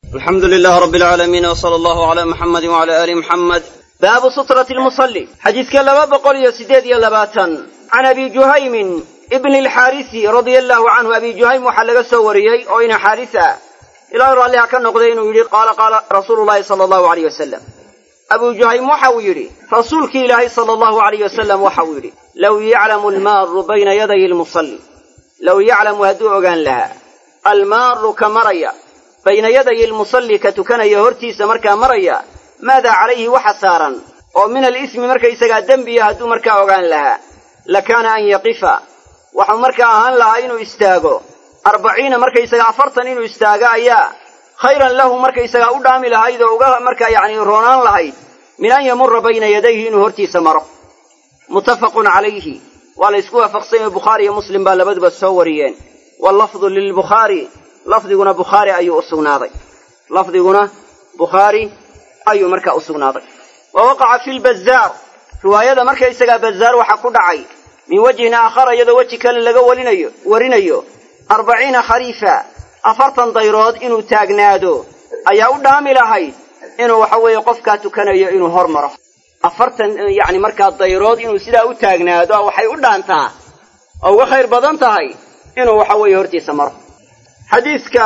alxamdu lilah rab alcaalamiin wsala allahu cala muxamadi wcala aali muxamed baabu sutrati lmusalli xadiidka laba boqol iyo siddeed iyo labaatan can abi juhaymin ibni alxaarisi radia allahu canhu abi juhaym waxaa laga soo wariyey oo ina xaaris ah ilaahay raalliha ka noqday inuu yidhi qaala qaala rasuulu llahi sala allahu aleyh wasalam abuu juhaym waxa uu yidhi rasuulkii ilaahay sala allahu aleyh wasalam waxa uu yidhi low yaclamu almaaru bayna yaday lmusalli low yaclamu hadduu ogaan lahaa almaaru ka maraya bayna yaday lmusalli ka tukanaya hortiisa markaa maraya maadaa calayhi waxa saaran oo min alismi markaysagaa dembiya hadduu markaa ogaan lahaa lakaana an yaqifa waxau markaa ahaan lahaa inuu istaago arbaciina markaysaga afartan inuu istaago ayaa khayran lahu markaysagaa u dhaami lahayd oo uga markaa yacni roonaan lahayd min an yamura bayna yadayhi inuu hortiisa maro muttafaqun calayhi waa la ysku waafaqsanyay bukhaari iyo muslim baa labaduba soo wariyeen wallafdu lilbukhaari lafdiguna bukhaari ayuu u sugnaaday lafdiguna bukhaari ayuu markaa u sugnaaday wa waqaca fi lbazaar riwaayada markaysagaa bazaar waxaa ku dhacay min wajhin aakhara iyadoo weji kale laga walinayo warinayo arbaciina khariifa afartan dayrood inuu taagnaado ayaa u dhaami lahayd inuu waxa weeye qofkaa tukanayo inuu hor maro afartan yacni markaa dayrood inuu sidaa u taagnaado waxay u dhaantaa oo uga khayr badan tahay inuu waxa weeye hortiisa maro xadiidka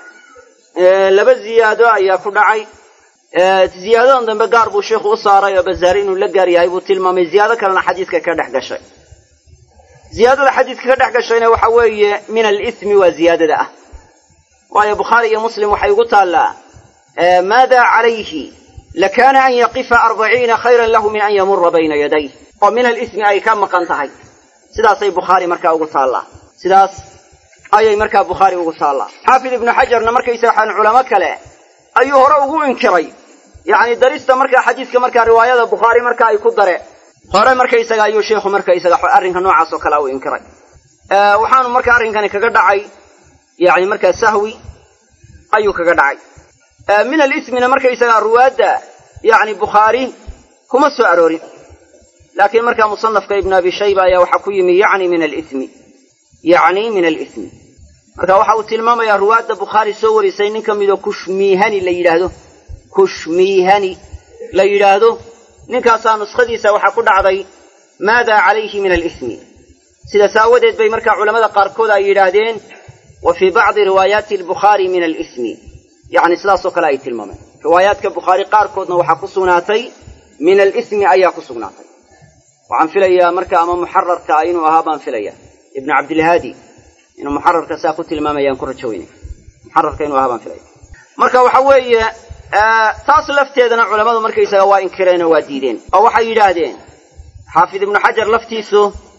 laba ziyaado ayaa ku dhacay ziyaadadan dambe gaar buu sheikhu u saaray oo bazaari inuu la gaar yahay buu tilmaamay ziyaado kalena xadiidka ka dhex gashay ziyaadada xadiidka ka dhex gashayna waxa weeye min alismi waa ziyaadada ah waayo bukhaari iyo muslim waxay ugu taallaa maada calayhi lakaana an yaqifa arbaciina khayran lahu min an yamura bayna yaday oo min alismi ay ka maqan tahay sidaasay bukhaari markaa ugu taallaa sidaas ayay markaa bukhaari ugu taallaa xaafid ibnu xajarna markaysaga waxaan culamo kale ayuu hore ugu inkiray yacni darista markaa xadiidka markaa riwaayada bukhaari marka ay ku dare hore markaysaga ayuu sheikhu markaysaga arrinka noocaas oo kale u inkiray waxaanu marka arrinkani kaga dhacay yani markaa sahwi ayuu kaga dhacay min alismina markaysaga ruwaadda yani bukhaari kuma soo aroorin laakiin markaa musanafka ibnu abi shayba ayaa waxaa ku yimi yani min alismi yacni min alismi marka waxa uu tilmaamayaa ruwaadda bukhaari soo warisay nin ka midoo kushmiihani la yidhaahdo kushmiihani la yidhaahdo ninkaasaa nuskhadiisa waxaa ku dhacday maada calayhi min alismi sidaas aawadeed bay markaa culammada qaarkood ay yidhaahdeen wa fii bacdi riwaayaati albukhaari min alismi yacni sidaasoo kale ay tilmaameen riwaayaadka bukhaari qaarkoodna waxaa ku sugnaatay min alismi ayaa ku sugnaatay waxaan filayaa marka ama muxararka ah inuu ahaa baan filaya ibnu cabdilhaadi inuu muxararka saa ku tilmaamayaan ku rajo weynay muxararka inuu ahaa baan filaya marka waxa weeye taas lafteedana culammadu markaysaga waa inkireen oo waa diideen oo waxay yidhaahdeen xaafid ibnu xajar laftiisu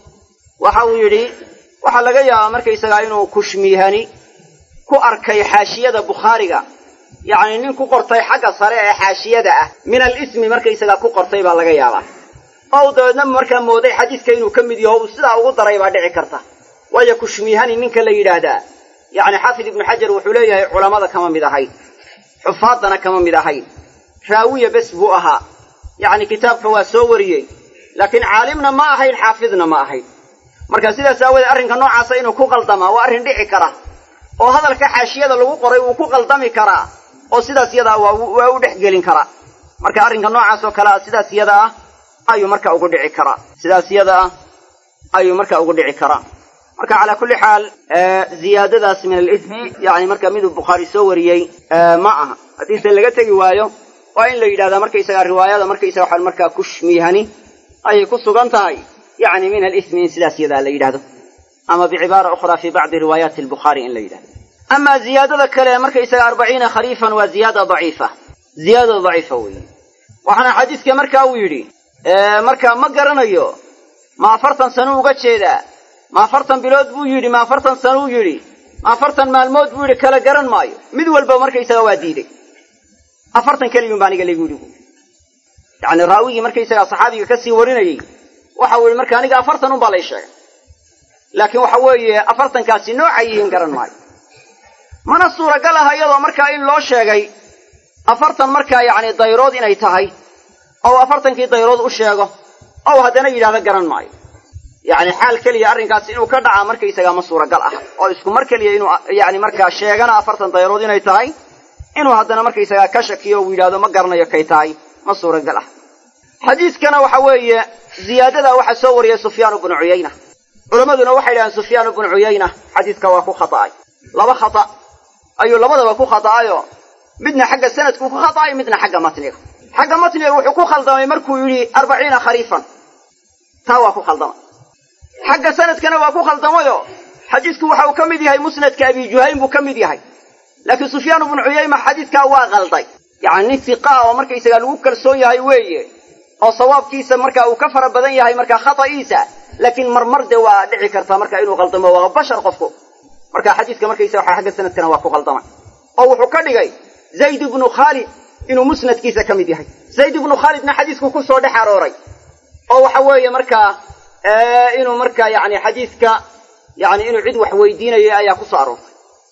waxa uu yidhi waxaa laga yaabaa markaysagaa inuu kushmiihani ku arkay xaashiyada bukhaariga yacni nin ku qortay xagga sare ee xaashiyada ah min alismi markaysagaa ku qortay baa laga yaabaa oo dabeedna markaa mooday xadiiska inuu ka mid yaho uu sidaa ugu daray baa dhici karta waayo kushmiihani ninka la yidhaahdaa yacni xaafid ibnu xajar wuxuu leeyahay culammada kama mid ahayd xufaaddana kama mid ahayn raawiya bes buu ahaa yacni kitaabka waa soo wariyey laakiin caalimna ma ahayn xaafidna ma ahayn marka sidaas aawoodee arrinka noocaasa inuu ku qaldamaa waa arrin dhici kara oo hadalka xaashiyada lagu qoray wuu ku qaldami karaa oo sidaas yadaa waa u dhex gelin karaa marka arrinka noocaas oo kale ah sidaas yada ah ayuu marka ugu dhici karaa sidaas yada ah ayuu marka ugu dhici karaa marka calaa kulli xaal ziyaadadaas min alismi yani marka miduu bukhaari soo wariyey ma aha haddiise laga tegi waayo waa in la yidhahdaa markaysagaa riwaayada markaysaga waxaan markaa kushmiihani ayay ku sugan tahay yani min alismi in sidaas yadaa la yidhahdo ama bicibaara ukhraa fi bacdi riwaayaati albukhaari in la yidhahdo amaa ziyaadada kale markaysaga arbaciina khariifan waa ziyaada daciifa ziyaada daciifa weeye waxaana xadiiska marka uu yidhi marka ma garanayo ma afartan sano uga jeedaa ma afartan bilood buu yidhi ma afartan sanuu yidhi ma afartan maalmood buu yidhi kala garan maayo mid walba markaysaga waa diiday afartan keliyun baa aniga lagu yidhi bu yacni raawigii markaysagaa saxaabiga kasii warinayey waxa uu yihi marka aniga afartan un baa lay sheegay laakiin waxa weeye afartankaasi noocay yihiin garan maayo mana suuragal aha iyadoo markaa in loo sheegay afartan markaa yacni dayrood inay tahay oo afartankii dayrood u sheego ou haddana yidhahdo garan maayo yacni xaal keliya arrinkaasi inuu ka dhacaa markaysagaa ma suuragal ah oo isku mar keliya inuu yacni markaa sheegana afartan dayrood inay tahay inuu haddana markaysagaa ka shakiyo uu yidhahdo ma garanayo kay tahay ma suuragal ah xadiiskana waxa weeye ziyaadadaa waxaa soo wariyay sufyaanu bnu cuyayna culammaduna waxay yidhahdeen sufyaanu bnu cuyayna xadiiska waa ku khata'ay laba khata ayuu labadaba ku khata'ayo midna xagga sanadku ku khata'ay midna xagga matniga xagga matniga wuxuu ku khaldamay markuu yidhi arbaciina khariifan taa waa ku khaldamay xagga sanadkana waa ku khaldamayo xadiisku waxa uu ka mid yahay musnadka abi juhaym buu ka mid yahay laakiin sufyaan bnu cuyayma xadiidkaa waa qalday yacni nin fiqaa oo markaysagaa lagu kalsoon yahay weeye oo sawaabkiisa marka uu ka fara badan yahay markaa khata'iisa laakiin marmar dee waa dhici kartaa marka inuu qaldamo waa bashar qofku marka xadiiska markaysa waxa xagga sanadkana waa ku qaldamay oo wuxuu ka dhigay zayd ibnu khaalid inuu musnadkiisa ka mid yahay zayd ibnu khaalidna xadiisku ku soo dhex arooray oo waxa weeye markaa inuu markaa yani xadiiska yani inuu cid wax weydiinayay ayaa ku soo aroortay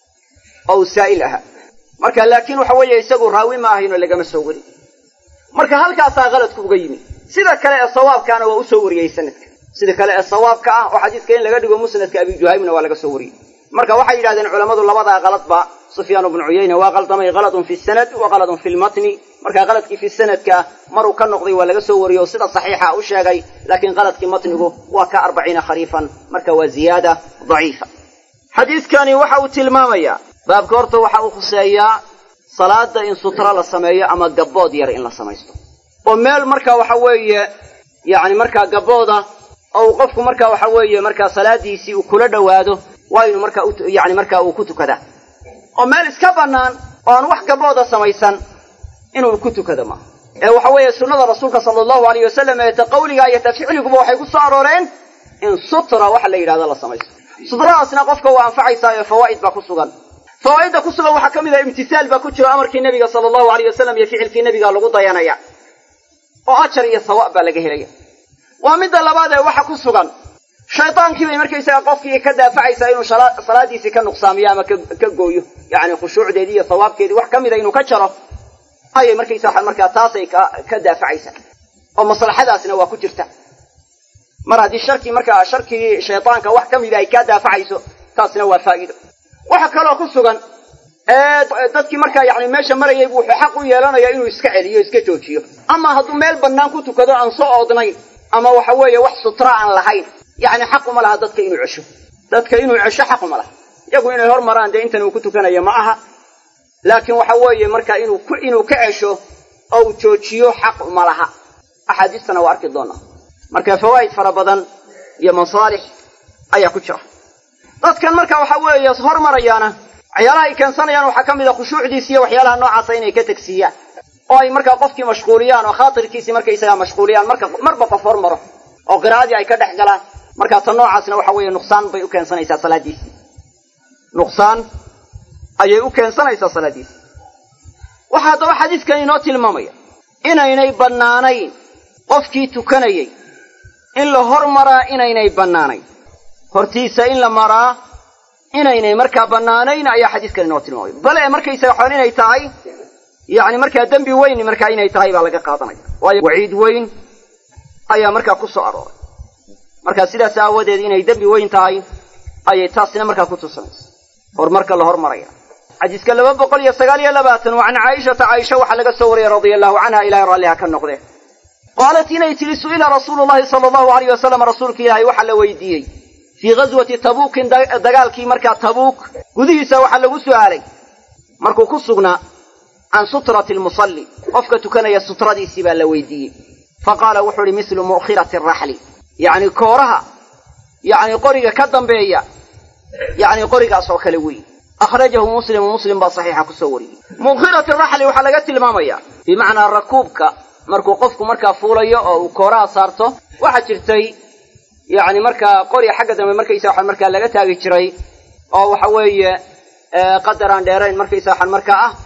oo uu saa'il ahaa marka laakiin waxa weeye isagu raawi ma ahaynoo lagama soo warin marka halkaasaa qaladku uga yimi sida kale ee sawaabkaana waa u soo wariyey sanadka sida kale ee sawaabka ah oo xadiiska in laga dhigo musnadka abi juhaymna waa laga soo wariyey marka waxay yidhahdeen culammadu labadaa qaladba sufyaan bnu cuyayna waa qaldamay qaladun fi sanad wa qaladun fi lmatni marka qaladkii fi sanadka maruu ka noqday waa laga soo wariyey oo sida saxiixa u sheegay laakiin qaladkii matnigu waa ka arbaciina khariifan marka waa ziyaada daciifa xadiiskani waxa uu tilmaamayaa baabka horta waxa uu khuseeyaa salaada in sutra la sameeyo ama gabbood yar in la samaysto oo meel marka waxa weeye yacni markaa gabbooda oo uu qofku marka waxa weeye markaa salaadiisii uu kula dhowaado waa inuu marka yani markaa uu ku tukadaa oo meel iska bannaan oo aan wax gabbooda samaysan inuu ku tukado maaha ee waxa weeye sunnada rasuulka sala allahu alayh wasalam ee ta qawliga iyo ta ficliguba waxay ku soo arooreen in sutra waxa la yidhahdo la samaysto sutradaasna qofka waa anfacaysaa ee fawaa'id baa ku sugan fawaa'idda ku sugan waxaa ka mid ah imtisaal baa ku jiro amarkii nebiga sala allahu alayh wasalam iyo ficilkii nebiga lagu dayanaya oo ajar iyo sawaab baa laga helaya waa midda labaad ee waxa ku sugan shaydaankii bay markaysaga qofkii ka daafacaysaa inuu salaadiisii ka nuqsaamiyo ama ka gooyo yacni khushuucdeedii iyo sawaabkeedii wax ka mida inuu ka jaro ayay markaysa markaa taasay ka daafacaysaa oo maslaxadaasna waa ku jirta mar haddii sharkii markaa sharkii shaydaanka wax ka mida ay kaa daafacayso taasna waa faa'iido waxa kaloo ku sugan dadkii markaa yani meesha marayay bu wuxuu xaq u yeelanaya inuu iska celiyo iska joojiyo ama hadduu meel bannaan ku tukado aan soo oodnayn ama waxa weeye wax sutra aan lahayn yacni xaquma laha dadka inuu cesho dadka inuu cesho xaquma laha iyagu inay hor maraan dee intan uu ku tukanayo ma aha laakiin waxa weeye marka inuu inuu ka cesho oo uu joojiyo xaq ma laha axaadiistana waa arki doonaa marka fawaa'id fara badan iyo masaalix ayaa ku jira dadkan marka waxa weeye hormarayaana waxyaalaha ay keensanayaan waxaa ka mid a khushuucdiisi iyo waxyaalaha noocaasa inay ka tegsiiyaan oo ay markaa qofkii mashquuliyaan oo khaatirkiisii markaysagaa mashquuliyaan marka marba qof hormaro oo qiraa'adii ay ka dhex galaan markaa ta noocaasna waxa weeye nuqsaan bay u keensanaysaa salaadiisii nuqsaan ayay u keensanaysaa salaadiisii waxaa haddaba xadiidkan inoo tilmaamaya inaynay bannaanayn qofkii tukanayay in la hormaraa inaynay bannaanayn hortiisa in la maraa inaynay markaa bannaanayn ayaa xadiiskan inoo tilmaamaya bale markaysaga waxaan inay tahay yacni markaa dembi weyn markaa inay tahay baa laga qaadanaya waayo waciid weyn ayaa markaa ku soo arooray markaa sidaas aawadeed inay dembi weyn tahay ayay taasina markaa ku tusanaysa horumarka la hormaraya xadiiska laba boqol iyo sagaal iyo labaatan wa can caaishata caaisha waxaa laga soo wariyey radia allahu canha ilahay raalliha ka noqdee qaalat inay tidhi su'ila rasuulu llahi sala allahu alayh wasalam rasuulka ilaahay waxaa la weydiiyey fii ghaswati tabuukin dagaalkii markaa tabuuk gudihiisa waxaa lagu su'aalay markuu ku sugnaa can sutrati almusalli qofka tukanaya sutradiisii baa la weydiiyey fa qaala wuxuu ihi mislu mu'khirati araxli yacni kooraha yacni qoriga ka dambeeya yacni qorigaas oo kale weeye akhrajahu muslimu muslim baa saxiixa kusoo wariyey mu'khirati araxli waxaa laga tilmaamayaa bimacnaa rakuubka markuu qofku markaa fuulayo oo uu kooraha saarto waxaa jirtay yacni markaa qori xagga dambe markaysa waxaan markaa laga taagi jiray oo waxa weeye qadar aan dheerayn markaysa waxaan markaa ah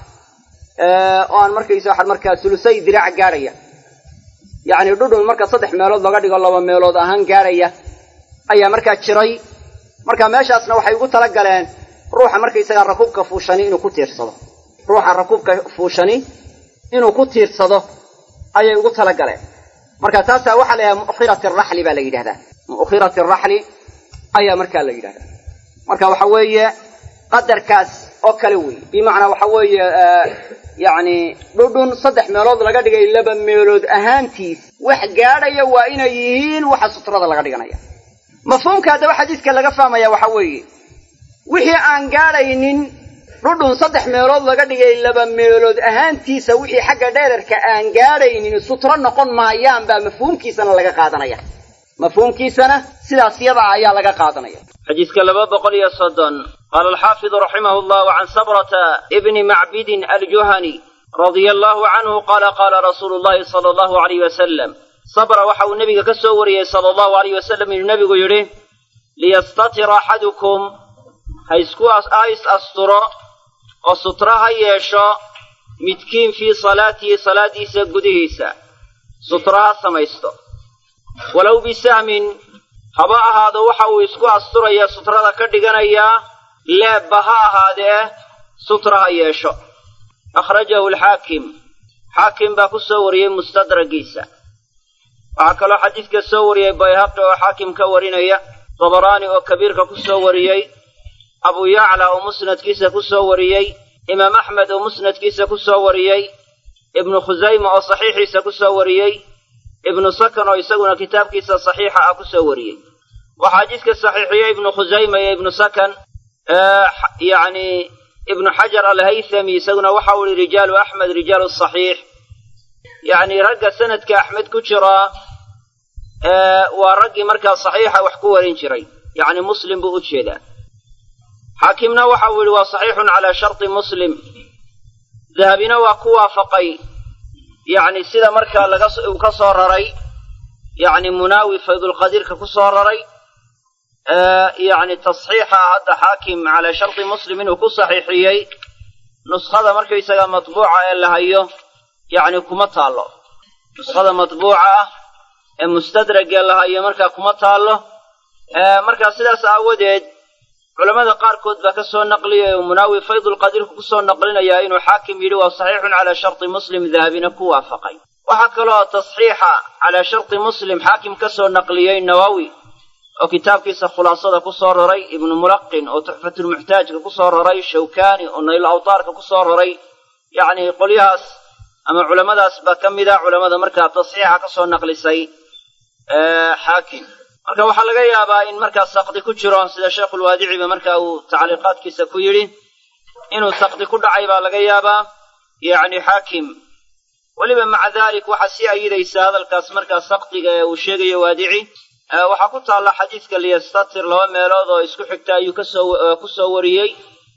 oo aan markaysa waxaan markaa sulusay diraac gaadhaya yacni dhudhun marka saddex meelood laga dhigo laba meelood ahaan gaadhaya ayaa markaa jiray marka meeshaasna waxay ugu tala galeen ruuxa markaysagaa rakuubka fuushani inuu ku tiirsado ruuxa rakuubka fuushani inuu ku tiirsado ayay ugu tala galeen marka taasaa waxaa la yidhahda mu'khirati araxli baa la yidhahdaa mu'khirati araxli ayaa markaa la yidhahdaa marka waxa weeye qadarkaas oo kale weeye bimacnaa waxa weeye yacni dhudhun saddex meelood laga dhigay laba meelood ahaantiis wax gaadhaya waa inay yihiin waxa sutrada laga dhiganaya mafhuumka haddaba xadiiska laga fahmaya waxa weeye wixii aan gaadhaynin dhudhun saddex meelood laga dhigay laba meelood ahaantiisa wixii xagga dheerarka aan gaadhaynin sutro noqon maayaan baa mafhuumkiisana laga qaadanaya mafhuumkiisana sidaas yadaa ayaa laga qaadanaya xadiiska laba boqol iyo soddon qaala alxaafidu raximahu llahu can sabrata ibni macbidin aljuhani radia allahu canhu qaala qaala rasuulu llahi sala allahu alayh wasalam sabra waxa uu nebiga ka soo wariyey sala allahu alayh wasalam inuu nebigu yidhi liyastatira axadukum ha isku ha is asturo oo sutra ha yeesho midkiin fii salaatihi salaadiisa gudihiisa sutra ha samaysto walow bisahmin haba ahaado waxa uu isku asturaya sutrada ka dhiganayaa leebba ha ahaadee sutra ha yeesho akhrajahu alxaakim xaakim baa ku soo wariyey mustadragiisa waxaa kaloo xadiidka soo wariyey bayhaqi oo xaakim ka warinaya dabaraani oo kabiirka ku soo wariyey abu yacla oo musnadkiisa ku soo wariyey imaam axmed oo musnadkiisa ku soo wariyey ibnu khusayma oo saxiixiisa ku soo wariyey ibnu sakan oo isaguna kitaabkiisa saxiixa ah ku soo wariyey waxaa xadiidka saxiixiyey ibnu khusayma iyo ibnu sakan yacni ibnu xajar alhaythami isaguna waxa uu yihi rijaalu axmed rijaalu saxiix yacni ragga sanadka axmed ku jiraa waa raggii markaa saxiixa wax ku warin jiray yacni muslim buu u jeedaa xaakimna waxa uu yihi waa saxiixun calaa sharti muslim dahabina waa ku waafaqay yacni sida markaa laga uu ka soo raray yacni munaawi faydulqadiirka ku soo raray yacni tasxiixa hadda xaakim calaa sharti muslim inuu ku saxiixiyey nuskhada markaysaga matbuuca ee la hayo yacni kuma taallo nuskhada matbuuca ah ee mustadragee la hayo markaa kuma taallo markaa sidaas aawadeed culamada qaarkood baa ka soo naqliyay oo munaawi faydulqadiirku ku soo naqlinayaa inuu xaakim yidhi waa saxiixun calaa sharti muslim dahabina ku waafaqay waxaa kaloo tasxiixa calaa sharti muslim xaakim ka soo naqliyey nawawi oo kitaabkiisa khulaasada ku soo raray ibnu mulaqin oo tuxfatulmuxtaajka ku soo raray shawkani oo nayl awtaarka ku soo raray yacni qolyahaas ama culammadaas baa ka mid a culammada markaa tasxiixa ka soo naqlisay xaakim marka waxaa laga yaabaa in markaa sakdi ku jiro sida sheekhulwaadiciba marka uu tacliiqaadkiisa ku yidhi inuu sakdi ku dhacay baa laga yaabaa yacni xaakim weliba maca dalik waxaa sii ayidaysa hadalkaas markaa sakdiga ee uu sheegayo waadici waxaa ku taalla xadiidka liyastatir laba meelood oo isku xigta ayuu kasoo ku soo wariyey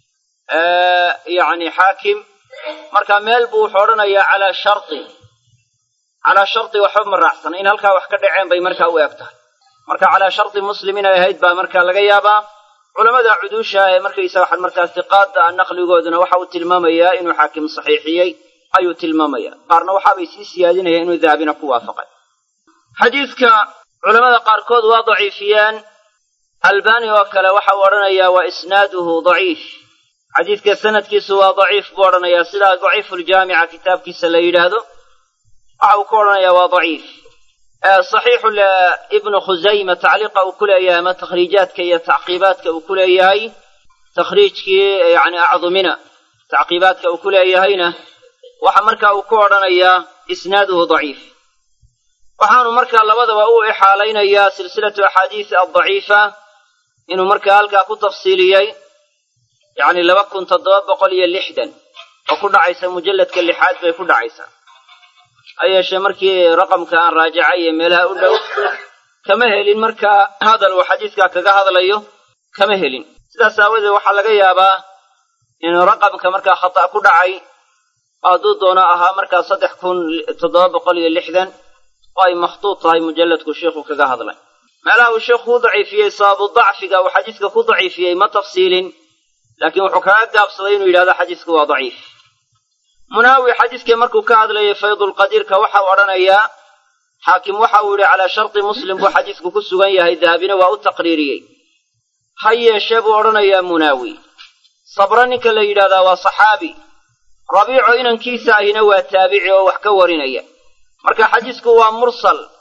yacni xaakim marka meel buu wuxuu odhanayaa calaa sharti calaa sharti waxba ma raacsana in halkaa wax ka dhaceen bay markaa u eg tahay marka calaa sharti muslim inay ahayd baa markaa laga yaabaa culamada cuduusha ee markaysa waxaan markaa siqaada naqligooduna waxa uu tilmaamayaa inuu xaakim saxiixiyey ayuu tilmaamaya qaarna waxaabay sii siyaadinayaan inuu dahabina ku waafaqay xadiidka culamada qaarkood waa daciifiyeen albani oo kale waxa uu odhanayaa waa isnaaduhu daciif xadiidka sanadkiisu waa daciif buu odhanayaa sidaa daciifuljaamica kitaabkiisa la yidhaahdo waxa uu ku odhanayaa waa daciif saxiixu ibnu khusayma tacliiqa uu ku leeyahay ama takhriijaadka iyo tacqiibaadka uu ku leeyahay takhriijkii yani acdumina tacqiibaadka uu ku leeyahayna waxa marka uu ku odhanayaa isnaaduhu daciif waxaanu markaa labadaba u ixaalaynayaa silsilatu axaadiisi addaciifa inuu markaa halkaa ku tafsiiliyey yacni laba kun toddoba boqol iyo lixdan oo ku dhacaysa mujalladka lixaad bay ku dhacaysaa ha yeeshee markii raqamka aan raajacay ee meelaha u dhow kama helin markaa hadal uu xadiidkaa kaga hadlayo kama helin sidaas aawadeed waxaa laga yaabaa inuu raqamka markaa khata' ku dhacay hadduu doono ahaa markaa saddex kun toddoba boqol iyo lixdan oo ay makhtuud tahay mujalladku sheikhu kaga hadlay meelaha uu sheikhu ku daciifiyey sababu dacfiga uu xadiiska ku daciifiyey ma tafsiilin laakiin wuxuu kaga gaabsaday inuu yidhahdo xadiisku waa daciif munaawi xadiiskii markuu ka hadlayay faydulqadiirka waxau odhanayaa xaakim waxa uu yidhi calaa sharti muslim buu xadiisku ku sugan yahay dahabina waa u taqriiriyey ha yeeshee buu odhanayaa munaawi sabro ninka la yidhahdaa waa saxaabi rabiico inankiisa ahina waa taabici oo wax ka warinaya marka xadiisku waa mursal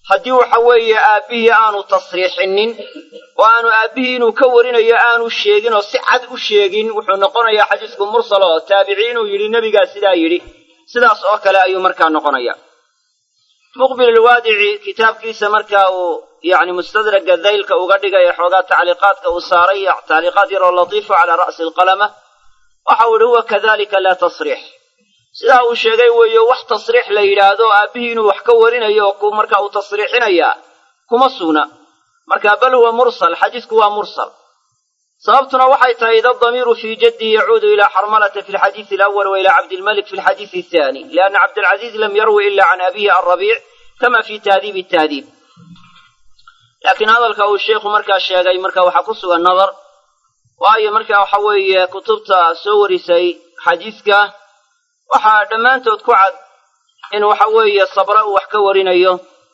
haddii waxa weeye aabbihii aanu tasriixinin oo aanu aabbihii inuu ka warinayo aanu sheegin oo si cad u sheegin wuxuu noqonayaa xadiisku mursal oo taabici inuu yidhi nebigaa sidaa yidhi sidaas oo kale ayuu markaa noqonaya muqbil alwaadici kitaabkiisa markaa uu yacni mustadraga daylka uga dhigaya xoogaa tacliiqaadka uu saaray tacliiqaad yaroo latiifu calaa ra'si alqalama waxa uu yihi huwa kadalika laa tasriix sidaa uu sheegay weeye wax tasriix la yidhaahdo aabbihii inuu wax ka warinayo oo marka uu tasriixinayaa kuma sugna marka bal huwa mursal xadiisku waa mursal sababtuna waxay tahay ida damiiru fii jaddihi yacuudu ilaa xarmalata fi lxadiisi alawal wa ilaa cabdilmalik fi lxadiisi athani lianna cabdilcaziiz lam yarwi ila can abihi alrabiic kama fi tahdiibi tahdiib laakiin hadalka uu sheikhu markaa sheegay marka waxaa ku sugan nadar waayo marka waxa weeye kutubta soo warisay xadiiska waxaa dhammaantood ku cad in waxa weeye sabra uu wax ka warinayo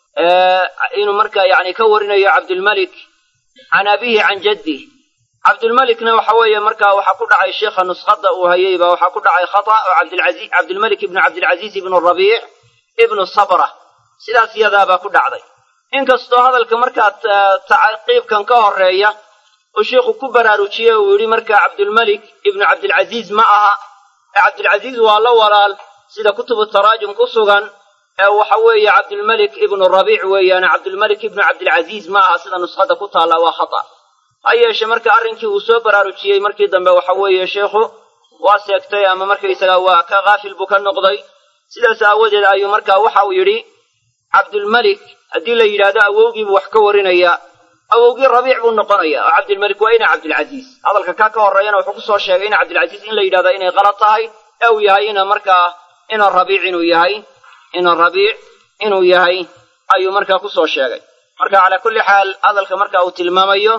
inuu markaa yani ka warinayo cabdilmalik can abihi can jaddih cabdilmalikna waxa weeye markaa waxaa ku dhacay sheikha nuskhada uu hayay baa waxaa ku dhacay khata oo cabdilai cabdilmalik ibnu cabdilcaziiz ibnu rabiic ibnu sabra sidaas iyadaabaa ku dhacday inkastoo hadalka markaa tacaqiibkan ka horeeya uu sheikhu ku baraarujiyey uu yidhi markaa cabdilmalik ibnu cabdilcaziiz ma aha ee cabdilcaziiz waa la walaal sida kutubu taraajum ku sugan ee waxa weeye cabdilmalik ibnu rabiic weeyaane cabdilmalik ibnu cabdilcaziiz ma aha sida nuskhada ku taalla waa khata ha yeeshe marka arrinkii uu soo baraarujiyey markii dambe waxa weeye sheikhu waa seegtay ama markaysaga waa ka kaafil buu ka noqday sidaas aawadeed ayuu markaa waxa uu yidhi cabdulmalik haddii la yidhaahdo awowgiibuu wax ka warinayaa awowgii rabiic buu noqonayaa oo cabdilmalik waa ina cabdilcaziiz hadalka kaa ka horreeyana wuxuu kusoo sheegay ina cabdilcaziiz in la yidhahda inay qalad tahay ee uu yahay ina markaa ina rabiic inuu yahay ina rabiic inuu yahay ayuu markaa kusoo sheegay marka calaa kulli xaal hadalka marka uu tilmaamayo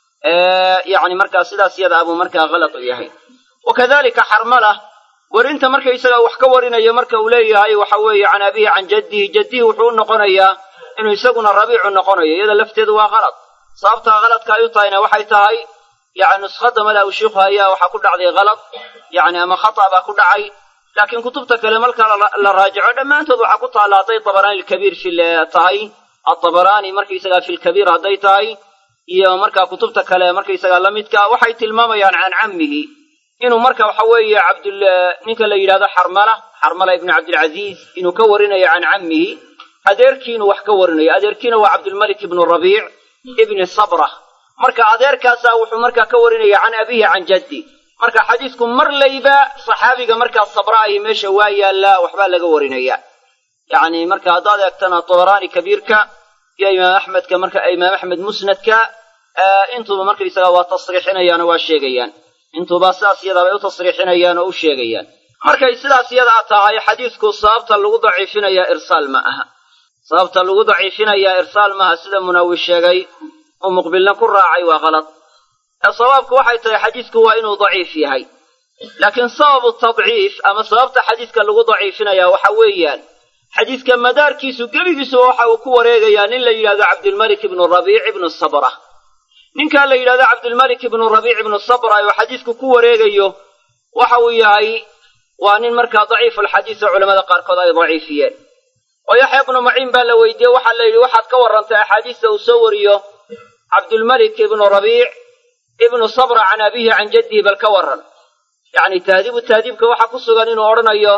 yani markaa sidaas yada abuu markaa kalad u yahay wakadalika xarmala werinta markaysaga wax ka warinayo marka uu leeyahay waxa weeye can abihi can jaddihi jaddihi wuxuu u noqonayaa inuu isaguna rabiicu noqonayo iyada lafteedu waa qalad sababtaa qaladka ay u tahayna waxay tahay yani nuskhada mala uu shiikhu hayaa waxaa ku dhacday kalad yani ama khata baa ku dhacay laakiin kutubta kale marka la raajico dhammaantood waxaa ku taalla hadday tabaraani lkabiir fi tahay atabaraani markaysaga fi lkabiir hadday tahay iyo markaa kutubta kale markaysaga la midka waxay tilmaamayaan can cammihi inuu marka waxa weeye cabdul ninka la yidhahdo xarmala xarmala ibnu cabdilcaziiz inuu ka warinayo can cammihi adeerkii inuu wax ka warinayo adeerkiina waa cabdulmalik ibnu rabiic ibni sabra marka adeerkaasaa wuxuu markaa ka warinaya can abihi can jaddi marka xadiisku mar layba saxaabiga markaa sabra ahi meesha waa yaallaa waxbaa laga warinaya yacni marka haddaad eegtana tabaraani kabiirka iyo imaam axmedka marka imaam axmed musnadka intuuba markaysaga waa tasriixinayaan oo waa sheegayaan intuuba sidaas iyadaa bay u tasriixinayaan oo u sheegayaan markay sidaas iyadaa tahay xadiisku sababta lagu daciifinayaa irsaal ma aha sababta lagu daciifinayaa irsaal maaha sida munawi sheegay uu muqbilna ku raacay waa qalad ee sawaabku waxay tahay xadiisku waa inuu daciif yahay laakiin sababu tadciif ama sababta xadiiska lagu daciifinayaa waxa weeyaan xadiiska madaarkiisu gebigiisuba waxa uu ku wareegayaa nin la yidhahdo cabdilmalik ibnu rabiic ibnu sabra ninkaa la yidhahdo cabdilmalik ibnu rabiic ibnu sabra oo xadiisku ku wareegayo waxa uu yahay waa nin markaa daciifulxadiis oo culamada qaarkood ay daciifiyeen oo yaxya ibnu maciin baa la weydiiyey waxaa la yidhi waxaad ka warrantay axaadiista uu soo wariyo cabdulmalik ibnu rabiic ibnu sabra can abihi can jaddihi bal ka warran yacni tahdiibu tahdiibka waxaa ku sugan inuu odhanayo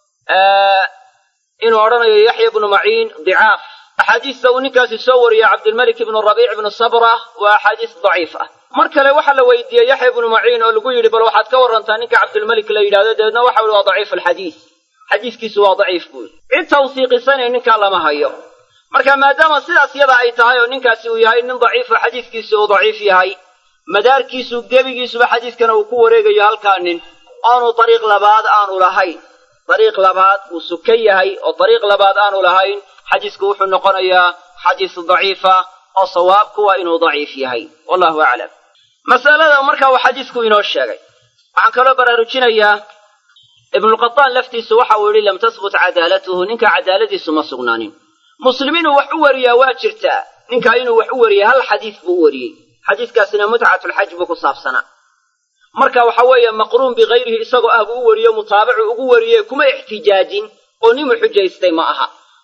inuu odhanayo yaxya ibnu maciin dicaaf axaadiista uu ninkaasi soo wariya cabdilmalik ibnu rabiic ibnu sabra waa axaadiis daciif ah mar kale waxaa la weydiiyey yaxya ibnu maciin oo lagu yidhi bal waxaad ka warrantaa ninka cabdilmalik la yidhahdo dabeedna waxa uhi waa daciif alxadiis xadiiskiisu waa daciif buui cid tawsiiqisanay ninkaa lama hayo marka maadaama sidaas yada ay tahay oo ninkaasi uu yahay nin daciifo xadiiskiisu uu daciif yahay madaarkiisu gebigiisuba xadiiskana uu ku wareegayo halkaa nin oonu dariiq labaad aanu lahayn dariiq labaad uu suka yahay oo dariiq labaad aanu lahayn xadiisku wuxuu noqonayaa xadiis daciifa oo sawaabku waa inuu daciif yahay wallahu aclam masalada marka uu xadiisku inoo sheegay waxaan kaloo baraarujinayaa ibnulqataan laftiisu waxa uu yidhi lam tasbut cadaalatuhu ninka cadaaladiisu ma sugnaanin muslim inuu wax u wariyaa waa jirtaa ninkaa inuu wax u wariyay hal xadiis buu u wariyey xadiiskaasina mutcatulxaj buu ku saabsanaa marka waxa weeye maqruun bikayrihi isagoo ah buu u wariyo mutaabacu ugu wariyey kuma ixtijaajin oo ninuu xujaystay ma aha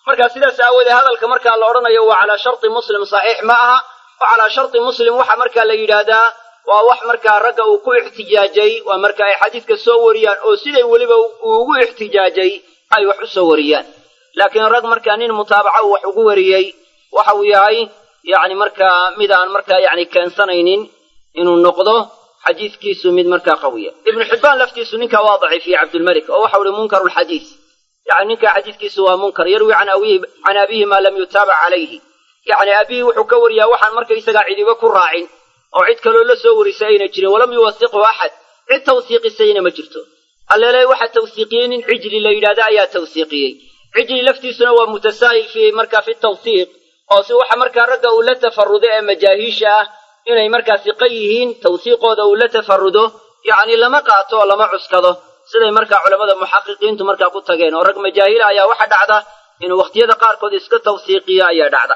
marka sidaas aawoodee hadalka markaa la odhanayo waa calaa sharti muslim saxiix ma aha oo calaa sharti muslim waxa markaa la yidhaahdaa waa wax markaa ragga uu ku ixtijaajay waa marka ay xadiidka soo wariyaan oo siday weliba uu ugu ixtijaajay ay wax u soo wariyaan laakiin rag markaa nin mutaabaca uu wax ugu wariyey waxa uu yahay yacni markaa mid aan markaa yacni keensanaynin inuu noqdo xadiidkiisu mid markaa qawiya ibnu xibbaan laftiisu ninkaa waa daciifiyey cabdulmalik oo waxau ihi munkaru lxadiis yani ninkaa xadiidkiisu waa munkar yarwi can abihi can abihi maa lam yutaabac calayhi yacni abihi wuxuu ka wariyaa waxaan markaysagaa cidiba ku raacin oo cid kaloo la soo warisay ayna jirin walam yuwasiqhu axad cid tawsiiqisayna ma jirto alleele waxa tawsiiqiyey nin cijli la yidhahda ayaa tawsiiqiyey cijli laftiisuna waa mutasaahil fi markaa fi tawsiiq oo si waxa markaa ragga uu la tafarudo ee majaahiisha ah inay markaa siqa yihiin tawsiiqooda uu la tafarudo yacni lama qaato oo lama cuskado siday markaa culammada muxaqiqiintu markaa ku tageen oo rag majaahila ayaa waxa dhacda inuu wakhtiyada qaarkood iska tawsiiqiyo ayaa dhacda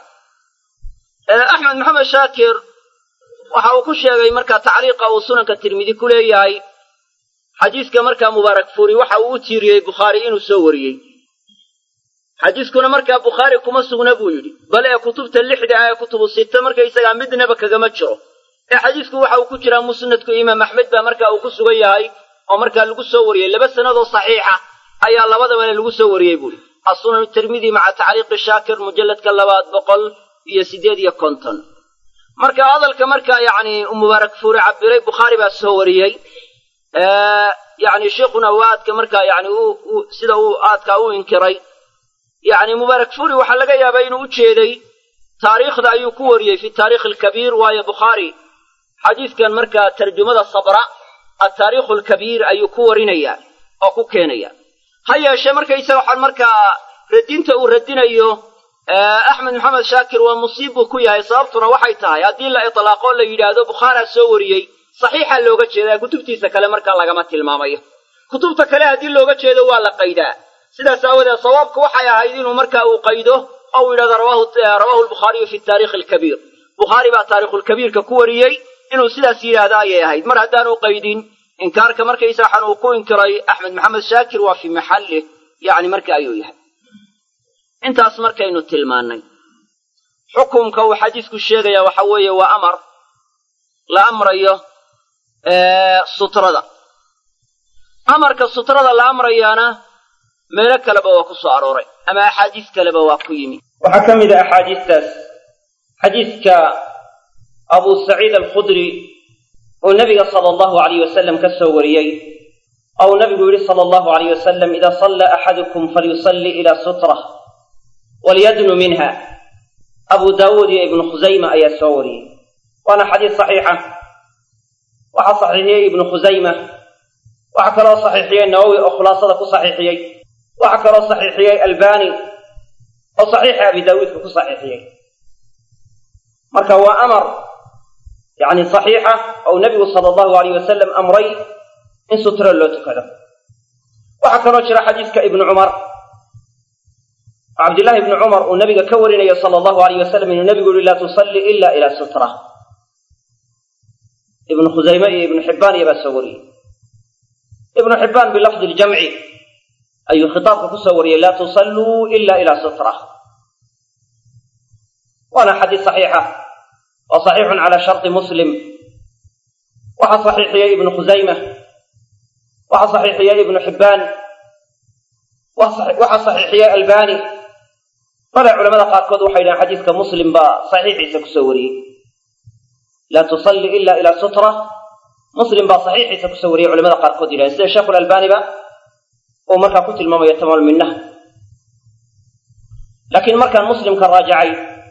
axmed maxamed shaakir waxa uu ku sheegay markaa tacliiqa uu sunanka tirmidi ku leeyahay xadiiska markaa mubaarak furi waxa uu u tiiriyey bukhaari inuu soo wariyey xadiiskuna markaa bukhaari kuma sugna buu yidhi bal ee kutubta lixda ah ee kutubu sita markaysagaa midnaba kagama jiro ee xadiisku waxa uu ku jiraa musnadku imaam axmed baa markaa uu ku sugan yahay oo markaa lagu soo wariyey laba sanadoo saxiixa ayaa labadabana lagu soo wariyey buuhi asunan tirmidi maca tacliiqi shaakir mujalladka labaad boqol iyo siddeed iyo konton marka hadalka markaa yacni mubaarak fuuri cabiray bukhaari baa soo wariyey yacni sheikhuna uu aadka markaa yani sida uu aadkaa u inkiray yacni mubaarak fuuri waxaa laga yaabaa inuu u jeeday taariikhda ayuu ku wariyey fi taarikh alkabiir waayo bukhaari xadiidkan markaa tarjumada sabra altaariikhu alkabiir ayuu ku warinaya oo ku keenaya ha yeeshee markaysaga waxaan markaa radinta uu radinayo axmed maxamed shaakir waa musiib buu ku yahay sababtuna waxay tahay haddii la itlaaqo la yidhaahdo bukhaaraa soo wariyey saxiixa looga jeedaa kutubtiisa kale markaa lagama tilmaamayo kutubta kale haddii looga jeedo waa la qaydaa sidaas aawadeed sawaabku waxay ahayd inuu markaa uu qaydo oo uu yidhahdo rawahu lbukhaariyu fi taarikhi alkabiir bukhaari baa taarikhulkabiirka ku wariyey inuu sidaas yidhaahdo ayay ahayd mar haddaanu qaydin inkaarka markaysa waxaan uu ku inkiray axmed maxamed shaakir waa fii maxallih yacni marka ayuu yahay intaas markaynu tilmaannay xukumka uu xadiisku sheegaya waxa weeye waa amar la amrayo sutrada amarka sutrada la amrayaana meelo kaleba waa ku soo arooray ama axaadiis kaleba waa ku yimi waxaa ka mid a axaadiistaas xadiiska abu saciid alkhudri uu nabiga sala allahu alayh wasalam ka soo wariyey ou nabigu yidhi sala allahu alayh wasalam ida salla axadukum falyusalli ila sutrah walyadnu minha abu daawuud iyo ibnu khusayma ayaa soo wariyey waana xadiis saxiixa waxaa saxiixiyey ibnu khusayma waxaa kaloo saxiixiyey nawowi oo khulaasada ku saxiixiyey waxaa kaloo saxiixiyey albani oo saxiixa abi daawuudka ku saxiixiyey marka waa amar yacni saxiixa ou nebigu sala allahu alayh wasalam amray in sutra loo tukado waxaa kaloo jira xadiiska ibnu cumar cabdillahi ibni cumar uu nabiga ka warinayo sala allahu alayh wasalam inuu nebigu yihi laa tusalli ila ila sutra ibnu khusayme iyo ibnu xibbaan iyobaa soo wariyey ibnu xibbaan bilafdi ljamci ayuu khitaabka ku soo wariyey laa tusalluu ila ila sutra waana xadiis saxiixa waa saxiixun cala sharti muslim waxaa saxiixiyey ibnu khusayma waxaa saxiixiyey ibnu xibbaan waxaa saxiixiyey albani bale culamada qaarkood waxay yidhahen xadiiska muslim baa saxiixiisa kusoo wariyey laa tusalli ila ila sutra muslim baa saxiixiisa kusoo wariyey culamada qaarkood yidhahen sida sheekhu lalbaniba uu markaa ku tilmaamayo tamaal minnaha laakiin markaan muslimka raajacay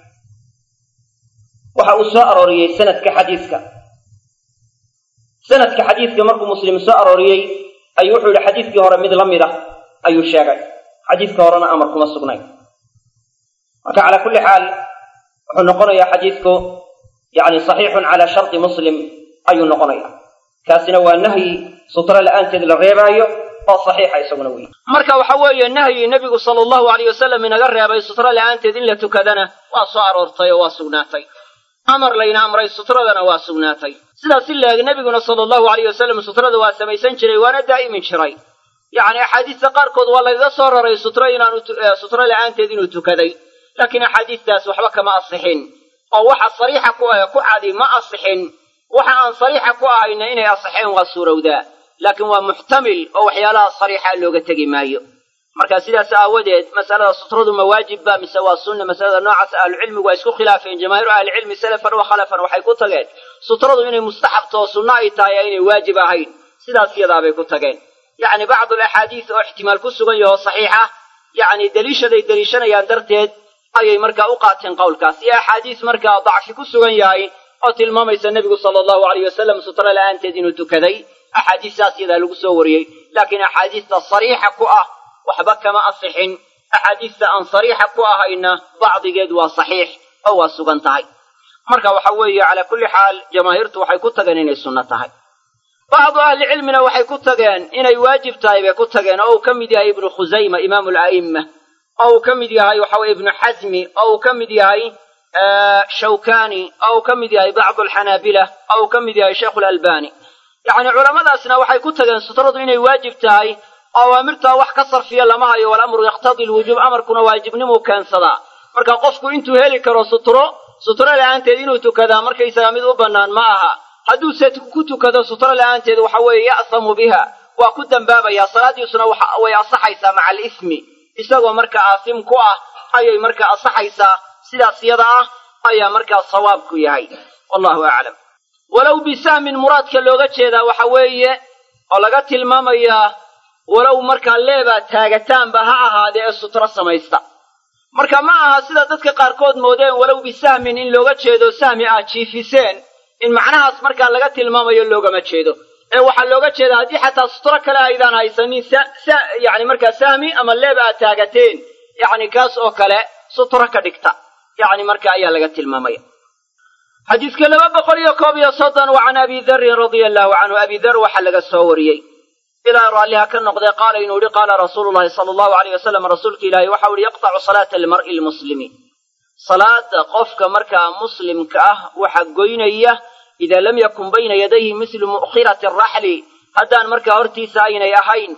waxa uu soo arooriyey sanadka xadiiska sanadka xadiiska markuu muslim soo arooriyey ayuu wuxuu yihi xadiiskii hore mid la mid ah ayuu sheegay xadiiska horena amar kuma sugnay marka calaa kulli xaal wuxuu noqonayaa xadiisku yani saxiixun calaa sharti muslim ayuu noqonaya kaasina waa nahyi sutra la'aanteed la reebaayo oo saxiixa isaguna wey marka waxa weeye nahyi nebigu sala allahu alayh wasalam inaga reebay sutra la'aanteed in la tukadana waa soo aroortay oo waa sugnaatay amar layna amray sutradana waa sugnaatay sidaas si laeg nebiguna sala allahu alayh wasalam sutrada waa samaysan jiray waana daa'imin jiray yacni axaadiista qaarkood waa lagaga soo raray sutro inaanu sutro la'aanteed inuu tukaday laakiin axaadiistaas waxba kama asixin oo waxa sariixa ku ah ku cadi ma asixin waxa aan sariixa ku ahayna inay asixeen waa suurowdaa laakiin waa muxtamil oo waxyaalaha sariixa looga tegi maayo marka sidaas aawadeed masalada sutradu ma waajib ba mise waa sunna masalada noocaas ahlucilmigu waa isku khilaafeen jamaahiiru ahlicilmi salafan wa khalafan waxay ku tageen sutradu inay mustaxabto oo sunno ay tahay inay waajib ahayn sidaas yadaabay ku tageen yacni bacdu alaxaadiis oo ixtimaal ku sugan yaho saxiixa yacni deliishaday deliishanayaan darteed ayay markaa u qaateen qowlkaas iyo axaadiis markaa dacfi ku sugan yahay oo tilmaamaysa nebigu sala allahu alayh wasalam sutro la'aanteed inuu tukaday axaadiistaas yadaa lagu soo wariyey laakiin axaadiista sariixa ku ah waxba kama asixin axaadiista aan sariixa ku ahayna bacdigeed waa saxiix oo waa sugan tahay marka waxa weeye calaa kulli xaal jamaahiirtu waxay ku tageen inay sunno tahay bacdu ahlicilmina waxay ku tageen inay waajib tahay bay ku tageen oo uu ka mid yahay ibnu khusayma imaamu ala'imma oo uu ka mid yahay waxa weye ibnu xasmi oo uu ka mid yahay shawkani oo uu ka mid yahay bacdu alxanaabila oo uu ka mid yahay sheikhu lalbani yacni culammadaasna waxay ku tageen sutradu inay waajib tahay oo awaamirtaa wax ka sarfiya lama hayo walamru yaqtadi lwujuub amarkuna waajibnimuu keensadaa marka qofku intuu heli karo sutro sutro la'aanteed inuu tukadaa markaysaga mid u bannaan ma aha hadduu se ku tukado sutro la'aanteed waxa weeye ya'samu biha waa ku dembaabayaa salaaddiisuna way asaxaysaa maca alismi isagoo marka aasim ku ah ayay marka asaxaysaa sidaas yada ah ayaa markaa sawaabku yahay wallahu aclam walow bisahmin muraadka looga jeedaa waxa weeye oo laga tilmaamayaa walow markaa leebaa taagataanba ha ahaadee ee sutro samaysta marka ma aha sida dadka qaarkood moodeen walow bisahmin in looga jeedo sahmi aad jiifiseen in macnahaas markaa laga tilmaamayo loogama jeedo ee waxaa looga jeedaa haddii xataa sutro kale aydaan haysanin yani markaa sahmi ama leeb aad taagateen yacni kaas oo kale sutro ka dhigta yacni marka ayaa laga tilmaamaya xadiiska laba boqol iyo koob iyo soddon wa can abi darin radia allahu canhu abi dar waxaa laga soo wariyey ilaa raalliha ka noqdee qaala inuu yihi qaala rasuulu llahi sala allahu alayh wasalam rasuulka ilaahi waxau yihi yaqtacu salaata almar'i lmuslimi salaada qofka markaa muslimka ah waxa goynaya idaa lam yakun bayna yadayhi mislu mu'khirati araxli haddaan markaa hortiisa aynay ahayn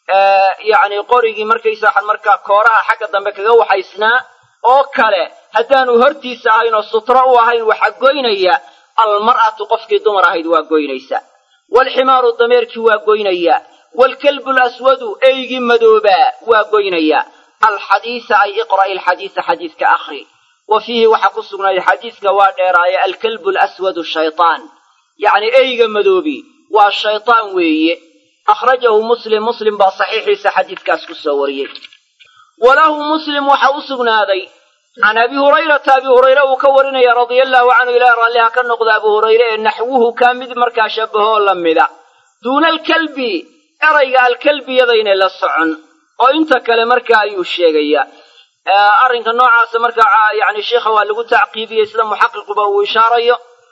yacni qorigii markaysa markaa kooraha xagga dambe kaga waxaysnaa oo kale haddaanu hortiisa ahayn oo sutro u ahayn waxa goynaya almar'atu qofkii dumar ahayd waa goynaysa waalximaaru dameerkii waa goynaya waalkalbu laswadu eygii madoobaa waa goynaya alxadiisa ay iqra'i alxadiisa xadiiska akhri wa fiihi waxaa ku sugnaaday xadiiska waa dheeraaye alkalbu alaswadu shaytaan yacni eyga madoobi waa shaytaan weeye akhrajahu muslim muslim baa saxiixiisa xadiiskaas ku soo wariyey walahu muslim waxa u sugnaaday can abi hurayrata abi hurayre uu ka warinaya radia allahu canhu ilaah raalliha ka noqda abu hurayre ee naxwuhu kaa mid markaa shabbahoo la mida duuna alkalbi erayga alkalbiyadaynay la socon oo inta kale markaa ayuu sheegayaa arrinka noocaasa markaa yani sheikha waa lagu tacqiibiyey sida muxaqiquba uu ishaarayo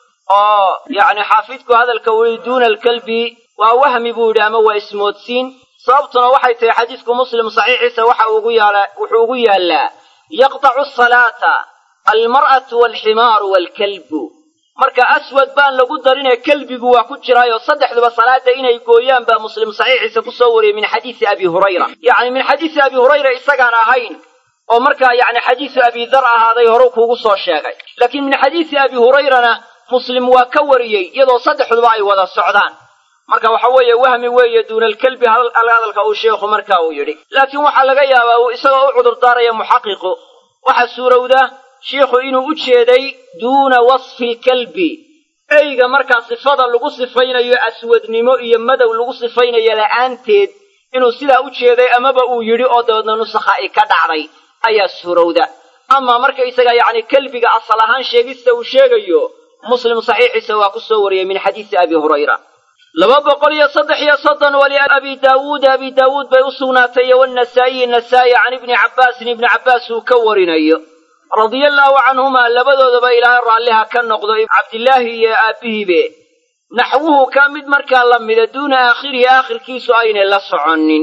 oo yani xaafidku hadalka uu yihi duuna alkalbi waa wahmi buu yidhi ama waa ismoodsiin sababtuna waxay tahay xadiisku muslim saxiixiisa waxa ugu yaala wuxuu ugu yaallaa yaqtacu asalaata almar'atu waalximaaru waalkalbu marka aswad baan lagu darinee kelbigu waa ku jiraayo saddexduba salaada inay gooyaan baa muslim saxiixiisa ku soo wariyey min xadiisi abi hurayra yacni min xadiisi abi hurayra isagaan ahayn oo markaa yacni xadiisu abi dar ahaaday horu kuugu soo sheegay laakiin min xadiisi abi hurayrana muslim waa ka wariyey iyadoo saddexduba ay wada socdaan marka waxa weeye wahmi weeye duuna alkelbi hadalka uu sheekhu marka uu yidhi laakiin waxaa laga yaabaa uu isagoo u cudurdaaraya muxaqiqu waxaa suurowda shiikhu inuu u jeeday duuna wasfi lkalbi eyga markaa sifada lagu sifaynayo aswadnimo iyo madow lagu sifaynayo la'aanteed inuu sidaa u jeeday amaba uu yidhi oo dabeedna nusakha ay ka dhacday ayaa suurowda amaa markaysaga yacni kelbiga asal ahaan sheegista uu sheegayo muslim saxiixiisa waa ku soo wariyey min xadiisi abi hurayra laba boqol iyo saddex iyo soddon waliabi daawuuda abi daawuud bay u sugnaatay iyo wanasaa'iyi nasaa'i can ibni cabbaasin ibni cabbaas uu ka warinayo radia allaahu canhumaa labadoodaba ilaahay raalliha ka noqdo cabdillaahi iyo aabbihiibe naxwuhu ka mid markaa la mida duuna aakhirihi aakhirkiisu aynay la soconnin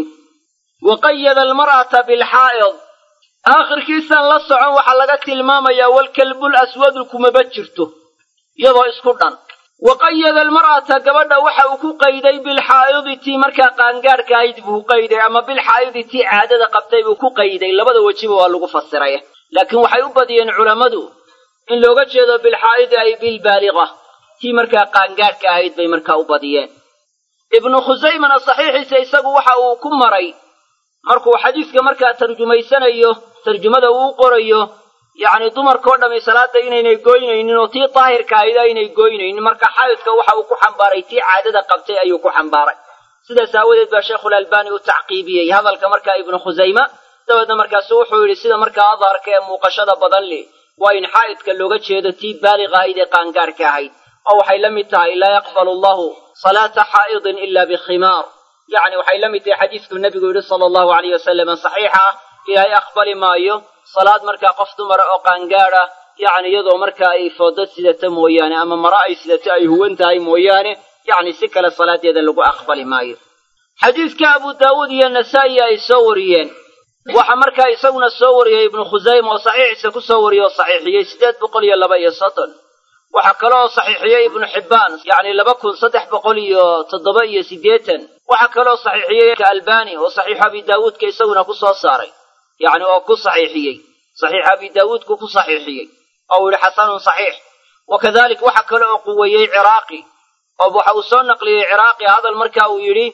wa qayada almar'ata bilxaa'id aakhirkiisaan la socon waxaa laga tilmaamayaa walkalbul aswadu kumaba jirto iyadoo isku dhan wa qayada almar'ata gabadha waxa uu ku qayday bilxaa'idi tii markaa qaangaadhka ahayd buu ku qayday ama bilxaa'idi tii caadada qabtay buu ku qayday labada wejiba waa lagu fasiray laakiin waxay u badiyeen culammadu in looga jeedo bilxaa'idi ay bilbaaliqa tii markaa qaangaadhka ahayd bay markaa u badiyeen ibnu khusaymana saxiixiisa isagu waxa uu ku maray markuu xadiiska markaa tarjumaysanayo tarjumada uu u qorayo yacni dumarkao dhammi salaada inaynay goynaynin oo tii daahirka ahayd aynay goynaynin marka xaydka waxa uu ku xambaaray tii caadada qabtay ayuu ku xambaaray sidaas aawadeed baa sheekhulalbani u tacqiibiyey hadalka markaa ibnu khusayma dabeedna markaasu wuxuu yidhi sida markaa adharka ee muuqashada badan li waa in xaa'idka looga jeedo tii baaliqa ahayd ee qaangaarhka ahayd oo waxay la mid tahay laa yaqbalu allahu salaata xaa'idin ila bikhimaar yacni waxay la mid tahay xadiiskuu nebigu yidhi sala allahu alayh wasalam saxiixa ah ilaahay aqbali maayo salaad markaa qof dumara oo qaangaadha yacni iyadoo markaa ay foodad sidata mooyaane ama mara ay sidato ay huwan tahay mooyaane yacni si kale salaadeeda lagu aqbali maayo xadiidka abu daawuud iyo nasaa'i ay soo wariyeen waxa markaa isaguna soo wariyey ibnu khusayma oo saxiixiisa ku soo wariyey oo saxiixiyey siddeed boqol iyo laba iyo soddon waxaa kaloo saxiixiyey ibnu xibbaan yacni laba kun saddex boqol iyo toddoba iyo siddeetan waxaa kaloo saxiixiyey albani oo saxiixu abi daawuudka isaguna ku soo saaray yacni oo ku saxiixiyey saxiix abi daawuudku ku saxiixiyey oo uu yihi xasanun saxiix wa kadalik waxa kale oo quweeyey ciraaqi oo waxa uu soo naqliyey ciraaqi hadal marka uu yidhi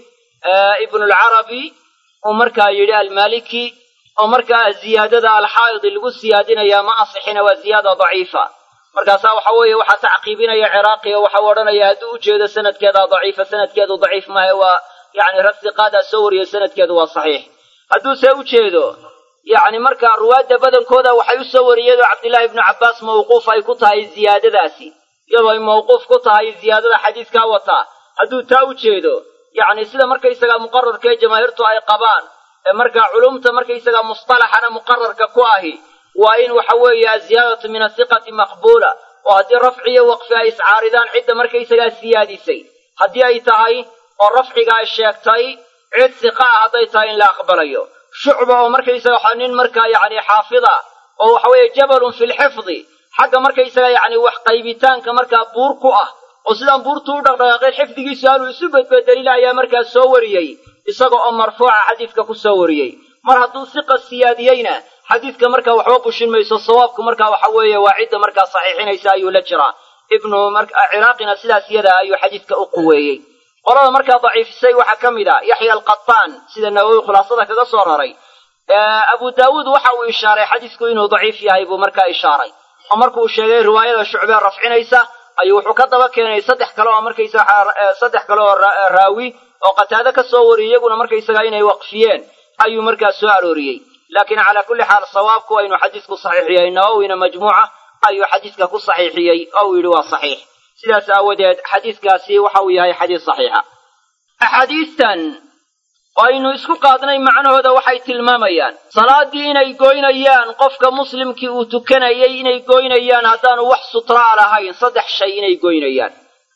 ibnulcarabi uu markaa yidhi almaliki oo markaa ziyaadada alxaa'idi lagu siyaadinayaa ma asixina waa ziyaada daciifa markaasaa waxa weeye waxaa tacqiibinaya ciraaqi oo waxau odhanaya hadduu ujeedo sanadkeedaa daciifa sanadkeedu daciif maahe waa yacni rasiqaadaa soo wariyey sanadkeedu waa saxiix hadduuse ujeedo yacni markaa ruwaadda badankooda waxay u soo wariyeen oo cabdillaahi ibnu cabbaas mawquuf ay ku tahay ziyaadadaasi iyadoo ay mawquuf ku tahay ziyaadada xadiiskaa wataa hadduu taa u jeedo yacni sida markaysagaa muqararka ee jamaahiirtu ay qabaan ee markaa culumta markaysagaa musطalaxana muqararka ku ahi waa in waxa weeye aziyaadatu min asiqati maqbuula oo haddii rafci iyo waqfi ay iscaaridaan cidda markaysagaa siyaadisay haddii ay tahay oo rafciga ay sheegtay cid siqa ah hadday tahay in la aqbalayo shucba oo markaysaga waxa nin markaa yacni xaafida oo waxa weeye jabalun fi lxifdi xagga markaysaga yacni wax qaybitaanka markaa buur ku ah oo sidaan buurtu u dhaqdhaqaaqeen xifdigiisu aanuu isu bedbedelila ayaa markaa soo wariyey isaga oo marfuuca xadiidka ku soo wariyey mar hadduu siqa siyaadiyeyna xadiidka markaa waxba bushin mayso sawaabku markaa waxa weeye waa cidda markaa saxiixinaysa ayuu la jiraa ibnu ciraaqina sidaas iyada ayuu xadiidka u quweeyey qolada markaa daciifisay waxaa ka mid a yaxya alqataan sida nawowi khulaasada kaga soo raray abu daawuud waxa uu ishaaray xadiisku inuu daciif yahay buu markaa ishaaray oo markuu sheegay riwaayada shucbee rafcinaysa ayuu wuxuu ka daba keenay saddex kale oo markaysa saddex kale oo raawi oo qataado ka soo wariyey iyaguna markaysaga inay waqfiyeen ayuu markaa soo arooriyey laakiin calaa kulli xaal sawaabku waa inuu xadiisku saxiixiyey nawowina majmuuca ayuu xadiiska ku saxiixiyey oo uu yidhi waa saxiix sidaas aawadeed xadiiskaasi waxa uu yahay xadiis saxiixa axaadiistan oo aynu isku qaadnay macnahooda waxay tilmaamayaan salaaddii inay goynayaan qofka muslimkii uu tukanayay inay goynayaan haddaanu wax sutraa lahayn saddex shay inay goynayaan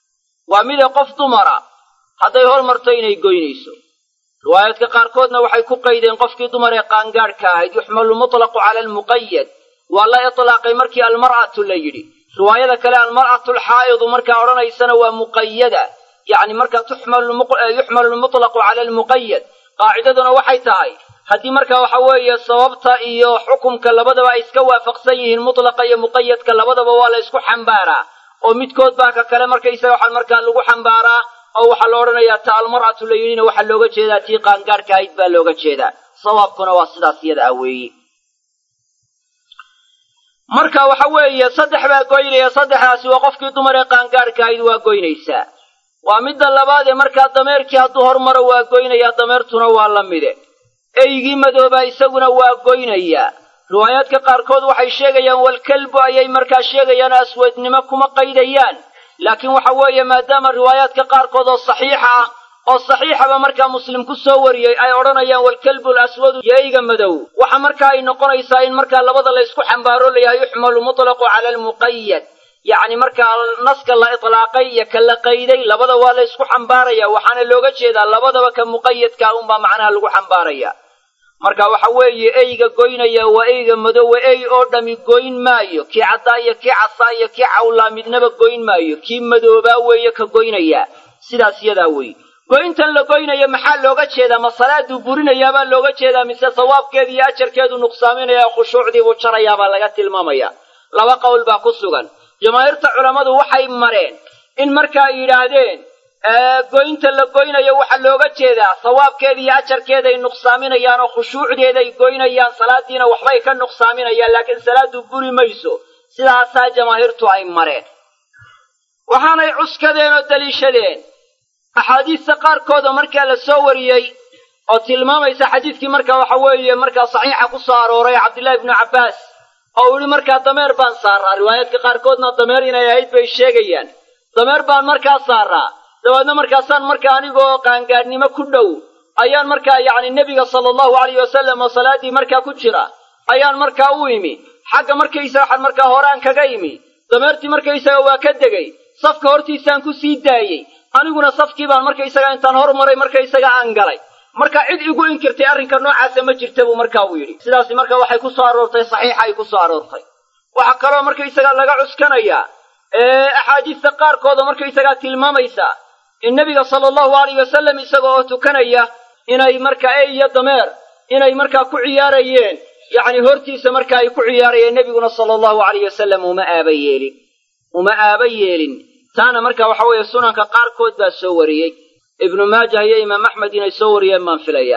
waa mida qof dumara hadday hormarto inay goynayso riwaayaadka qaarkoodna waxay ku qaydeen qofkii dumar ee qaangaadhka ahayd yuxmalu mutlaqu cala almuqayad waa la itlaaqay markii almar'atu la yidhi riwaayada kale almar'atu alxaa'idu markaa odhanaysana waa muqayada yacni markaa yuxmalu lmutlaqu cala almuqayad qaacidaduna waxay tahay haddii markaa waxa weeye sababta iyo xukumka labadaba ay iska waafaqsan yihiin mutlaqa iyo muqayadka labadaba waa la ysku xambaaraa oo midkood baa ka kale markaysaga waxaa markaa lagu xambaaraa oo waxaa la odhanayaa ta almar'atu la yidhina waxaa looga jeedaa tii qaangaadhka ahayd baa looga jeedaa sawaabkuna waa sidaas iyada ah weeye marka waxa weeye saddex baa goynaya saddexdaasi waa qofkii dumar ee qaangaadhka ahayd waa goynaysaa waa midda labaad ee markaa dameerkii hadduu hormaro waa goynayaa dameertuna waa la mide eygii madoobaa isaguna waa goynayaa riwaayaadka qaarkood waxay sheegayaan walkalbu ayay markaa sheegayaan aswadnimo kuma qaydayaan laakiin waxa weeye maadaama riwaayaadka qaarkood oo saxiixa ah oo saxiixaba markaa muslim ku soo wariyey ay odhanayaan walkalbu laswadu iyo eyga madow waxa markaa ay noqonaysaa in markaa labada laysku xambaaro layahay yuxmalu mutlaqu cala almuqayad yacni markaa naska la itlaaqay iyo ka la qayday labada waa la ysku xambaaraya waxaana looga jeedaa labadaba ka muqayadkaa unbaa macnaha lagu xambaaraya marka waxa weeye eyga goynaya waa eyga madowe ey oo dhami goyn maayo kii caddaa iyo kii casaa iyo kii cawlaa midnaba goyn maayo kii madoobaa weeye ka goynaya sidaas yadaa weeye goyntan la goynayo maxaa looga jeedaa ma salaaduu burinayaabaa looga jeedaa mise sawaabkeeda iyo ajarkeedu nuqsaaminaya khushuucdiibuu jarayaabaa laga tilmaamaya laba qowl baa ku sugan jamaahiirta culammadu waxay mareen in markaa yidhaahdeen goynta la goynayo waxaa looga jeedaa sawaabkeeda iyo ajarkeeday nuqsaaminayaan oo khushuucdeeday goynayaan salaadiina waxbay ka nuqsaaminayaan laakiin salaadu buri mayso sidaasaa jamaahiirtu ay mareen waxaanay cuskadeen oo daliishadeen axaadiista qaarkood oo markaa la soo wariyey oo tilmaamaysa xadiidkii marka waxa weeye markaa saxiixa ku soo arooray cabdillahi ibnu cabbaas oo uu yihi markaa dameer baan saaraa riwaayaadka qaarkoodna dameer inay ahayd bay sheegayaan dameer baan markaa saaraa dabeedna markaasaan markaa anigoo qaangaadhnimo ku dhow ayaan markaa yacni nebiga sala allahu alayh wasalam oo salaaddii markaa ku jira ayaan markaa u imi xagga markaysaga waxaan markaa horaan kaga imi dameertii markaysaga waa ka degay safka hortiisaan ku sii daayey aniguna safkii baan markaysaga intaan hormaray markaysaga aan galay marka cid igu inkirtay arrinka noocaasa ma jirta buu markaa uu yidhi sidaasi marka waxay ku soo aroortay saxiixa ay ku soo aroortay waxaa kaloo markaysaga laga cuskanayaa axaadiista qaarkooda markaysagaa tilmaamaysa in nebiga sala allahu alayh wasalam isaga oo tukanaya inay markaa ey iyo dameer inay markaa ku ciyaarayeen yacni hortiisa marka ay ku ciyaarayeen nebiguna sala allahu alayh wasalam uma aaba yeelin uma aaba yeelin taana marka waxa weeye sunanka qaarkood baa soo wariyey ibnu maajah iyo imaam axmed inay soo wariyeen baan filaya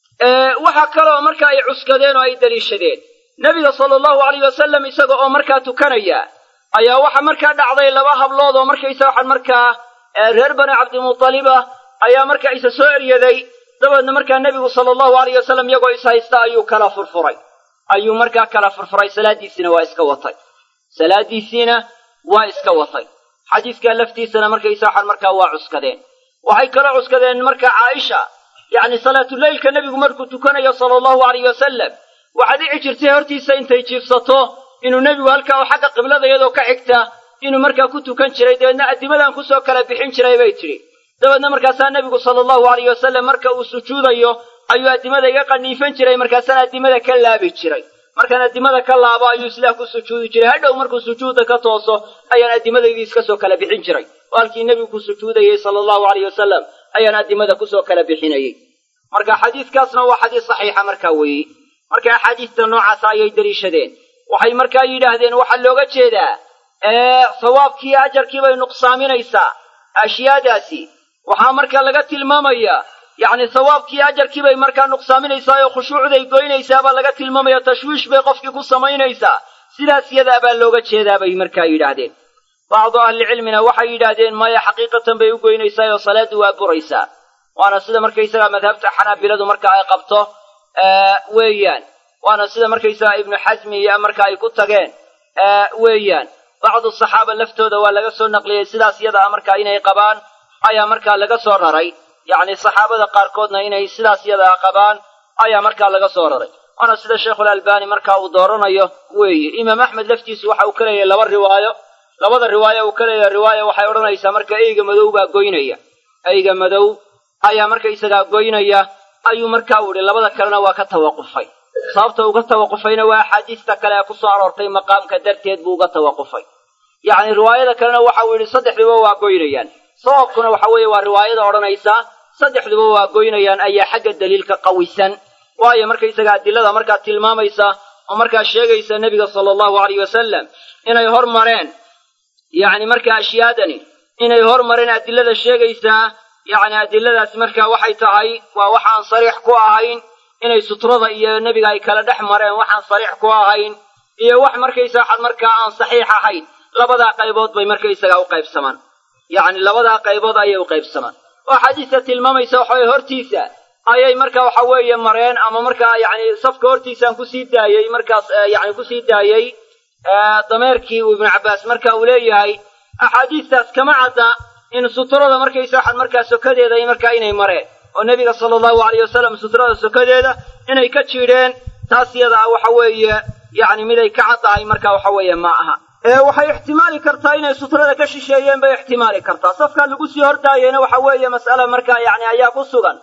waxaa kaloo marka ay cuskadeen oo ay daliishadeen nebiga sala allahu alayh wasalam isaga oo markaa tukanaya ayaa waxa markaa dhacday laba hablood oo markaysa waxaan markaa reer bani cabdimutalib ah ayaa markaa isa soo eryaday dabeedna markaa nebigu sala allahu alayh wasalam iyagoo is haysta ayuu kala furfuray ayuu markaa kala furfuray salaaddiisiina waa iska watay salaaddiisiina waa iska watay xadiiskaa laftiisana markaysa waxaan markaa waa cuskadeen waxay kaloo cuskadeen markaa caaisha yacni salaatuleylka nebigu markuu tukanayo sala allahu alayh wasalam waxaa dhici jirtay hortiisa intay jiifsato inuu nebigu halkaa oo xagga qiblada iyadoo ka xigta inuu markaa ku tukan jiray dabeedna addimadan kusoo kala bixin jiray bay tidhi dabeedna markaasaa nebigu sala allahu alayh wasalam marka uu sujuudayo ayuu addimada iga qaniifan jiray markaasaan addimada ka laabi jiray markaan addimada ka laabo ayuu sidaa ku sujuudi jiray hadhow markuu sujuudda ka tooso ayaan addimadaydi iska soo kala bixin jiray oo halkii nebigu ku sujuudayey sala allahu alayh wasalam ayaan addimada kusoo kala bixinayey marka xadiiskaasna waa xadiis saxiixa markaa weeye marka axaadiista noocaasa ayay deliishadeen waxay markaa yidhaahdeen waxaa looga jeedaa sawaabkii ajarkii bay nuqsaaminaysaa ashyaadaasi waxaa marka laga tilmaamayaa yacni sawaabkii ajarkii bay markaa nuqsaaminaysaa oo khushuucday goynaysaa baa laga tilmaamaya tashwiish bay qofkii ku samaynaysaa sidaas yadaa baa looga jeedaa bay markaa yidhaahdeen bacdu ahlicilmina waxay yidhaahdeen maya xaqiiqatan bay u goynaysaa oo salaaddu waa buraysaa waana sida markaysaga madhabta xanaabiladu marka ay qabto weeyaan waana sida markaysaga ibnu xasmi iyo marka ay ku tageen weeyaan bacdu saxaaba laftooda waa laga soo naqliyey sidaas yada a markaa inay qabaan ayaa markaa laga soo raray yacni saxaabada qaarkoodna inay sidaas yadaa qabaan ayaa markaa laga soo raray waana sida sheikhulalbani marka uu dooranayo weeye imaam axmed laftiisu waxa uu ka leeyahay laba riwaayo labada riwaayo uu ka leeyahay riwaaya waxay odhanaysaa marka eyga madow baa goynaya eyga madow ayaa markaysagaa goynaya ayuu markaa u idhi labada kalena waa ka tawaqufay sababta uga tawaqufayna waa axaadiista kale ee ku soo aroortay maqaamka darteed buu uga tawaqufay yacni riwaayada kalena waxa uu yidhi saddexduba waa goynayaan sababkuna waxa weeye waa riwaayada odhanaysa saddexduba waa goynayaan ayaa xagga daliilka qawisan waayo markaysaga adilada markaa tilmaamaysa oo markaa sheegaysa nebiga sala allahu alayh wasalam inay hormareen yacni markaa ashyaadani inay hormareen adilada sheegaysaa yacni adiladaas markaa waxay tahay waa waxaan sariix ku ahayn inay sutrada iyo nebiga ay kala dhex mareen waxaan sariix ku ahayn iyo wax markaysa waxaad markaa aan saxiix ahayn labadaa qaybood bay markaysaga u qaybsamaan yacni labadaa qaybood ayay u qaybsamaan oo xadiista tilmaamaysa waxaweye hortiisa ayay marka waxa weeye mareen ama markaa yacni safka hortiisaan kusii daayey markaas yacni kusii daayey dameerkii uu ibnu cabbaas marka uu leeyahay axaadiistaas kama cadda in sutrada markaysa waxaad markaa sokadeeda markaa inay mareen oo nebiga sala allahu alayh wasalam sutrada sokadeeda inay ka jiidheen taas yada ah waxa weeye yacni miday ka caddahay marka waxa weeye ma aha waxay ixtimaali kartaa inay sutrada ka shisheeyeen bay ixtimaali kartaa safkaa lagu sii hordaayeyna waxa weeye mas'ala markaa yacni ayaa ku sugan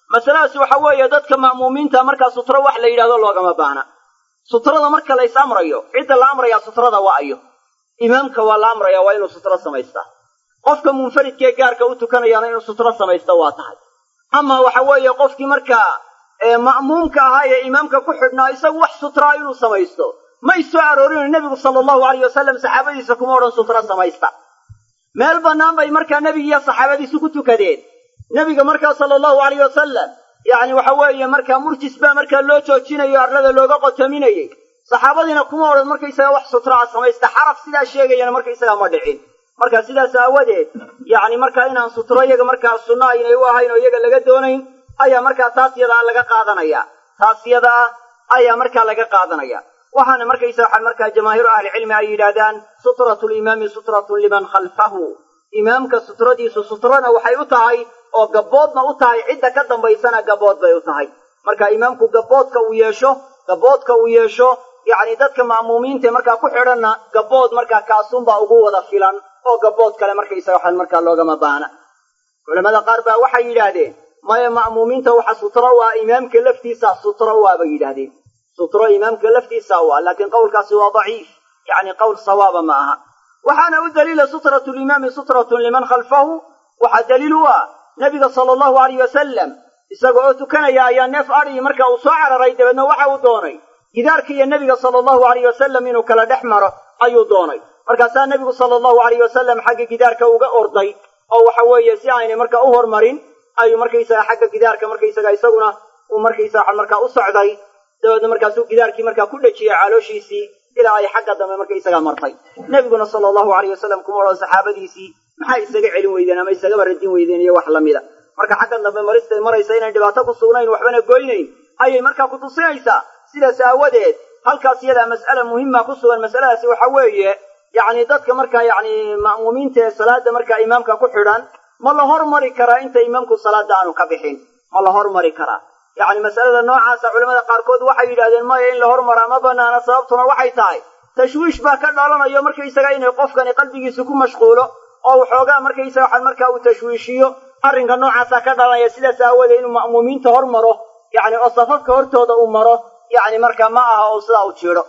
masaladaasi waxa weeye dadka ma'muumiinta markaa sutro wax la yidhahdo loogama baahna sutrada marka lays amrayo cidda la amrayaa sutrada waa ayo imaamka waa la amraya waa inuu sutro samaystaa qofka munfaridkaee gaarka u tukanayaana inuu sutro samaysta waa tahay ama waxa weeye qofkii markaa ma'muumka ahaa ee imaamka ku xidhnaa isagu wax sutraa inuu samaysto may soo aroorino nebigu sala allahu alayh wasalam saxaabadiisa kuma odhan sutro samaysta meel bannaan bay markaa nebigiiyo saxaabadiisu ku tukadeen nebiga markaa sala allahu alayh wasalam yacni waxa weeye markaa murjis baa markaa loo joojinayo arlada looga qotaminayey saxaabadiina kuma odhan markaysaga wax sutraa samaysta xaraf sidaa sheegayana markaysagaa ma dhicin marka sidaas aawadeed yacni markaa inaan sutro iyaga markaa sunno aynay u ahayn oo iyaga laga doonayn ayaa markaa taas yadaa laga qaadanaya taas yadaa ayaa markaa laga qaadanaya waxaana markaysa waxaa markaa jamaahiiru ahlicilmi ay yidhaahdaan sutratu limaami sutratun liman khalfahu imaamka sutradiisu sutrona waxay u tahay oo gabboodna u tahay cidda ka dambaysana gabbood bay u tahay marka imaamku gabboodka uu yeesho gabboodka uu yeesho yacni dadka ma'muumiintae markaa ku xidhanna gabbood markaa kaasunbaa ugu wada filan oo gabbood kale markaysaga waxaan markaa loogama baahna culamada qaar baa waxay yidhaahdeen maya ma'muumiinta waxa sutro waa imaamka laftiisa sutro waa bay yidhaahdeen sutro imaamka laftiisa waa laakiin qowlkaasi waa daciif yacni qowl sawaaba ma aha waxaana u daliila sutratu limaami sutratun liman khalfahu waxaa daliil u ah nebiga sala allahu alayh wasalam isaga oo tukanaya ayaa neef adhii marka uu soo cararay dabeedna waxa uu doonay gidaarka iyo nebiga sala allahu alayh wasalam inuu kala dhex maro ayuu doonay markaasaa nebigu sala allahu alayh wasalam xagga gidaarka uga orday oo waxa weeye si aynay marka u hormarin ayuu markaysaga xagga gidaarka markaysaga isaguna uu markaysaga markaa u socday dabeedna markaasuu gidaarkii markaa ku dhejiyey calooshiisii ilaa ay xagga dambe markaysaga martay nebiguna sala allahu alayh wasalam kuma odhan saxaabadiisii maxay isaga celin weydeen ama isagaba radin weydeen iyo wax lamida marka xagga dambe maristay maraysa inayn dhibaato ku sugnayn waxbana goynayn ayay markaa ku tusinaysaa sidaas aawadeed halkaas iyadaa mas'ala muhima ku sugan masaladaasi waxa weeye yacni dadka markaa yacni ma'muumiinta ee salaada markaa imaamka ku xidhan ma la hormari karaa inta imaamku salaada aanu ka bixin ma la hormari karaa yacni masalada noocaasa culamada qaarkood waxay yidhahdeen maya in la hormaraa ma banaana sababtuna waxay tahay tashwiish baa ka dhalanayo markaysaga inay qofkani qalbigiisa ku mashquulo oo waxoogaa markaysaga waxaan markaa uu tashwiishiyo arrinka noocaasaa ka dhalanaya sidaas aawoodee inuu ma'muumiinta hor maro yacni oo safafka hortooda uu maro yacni markaa ma aha oo sidaa u jiidho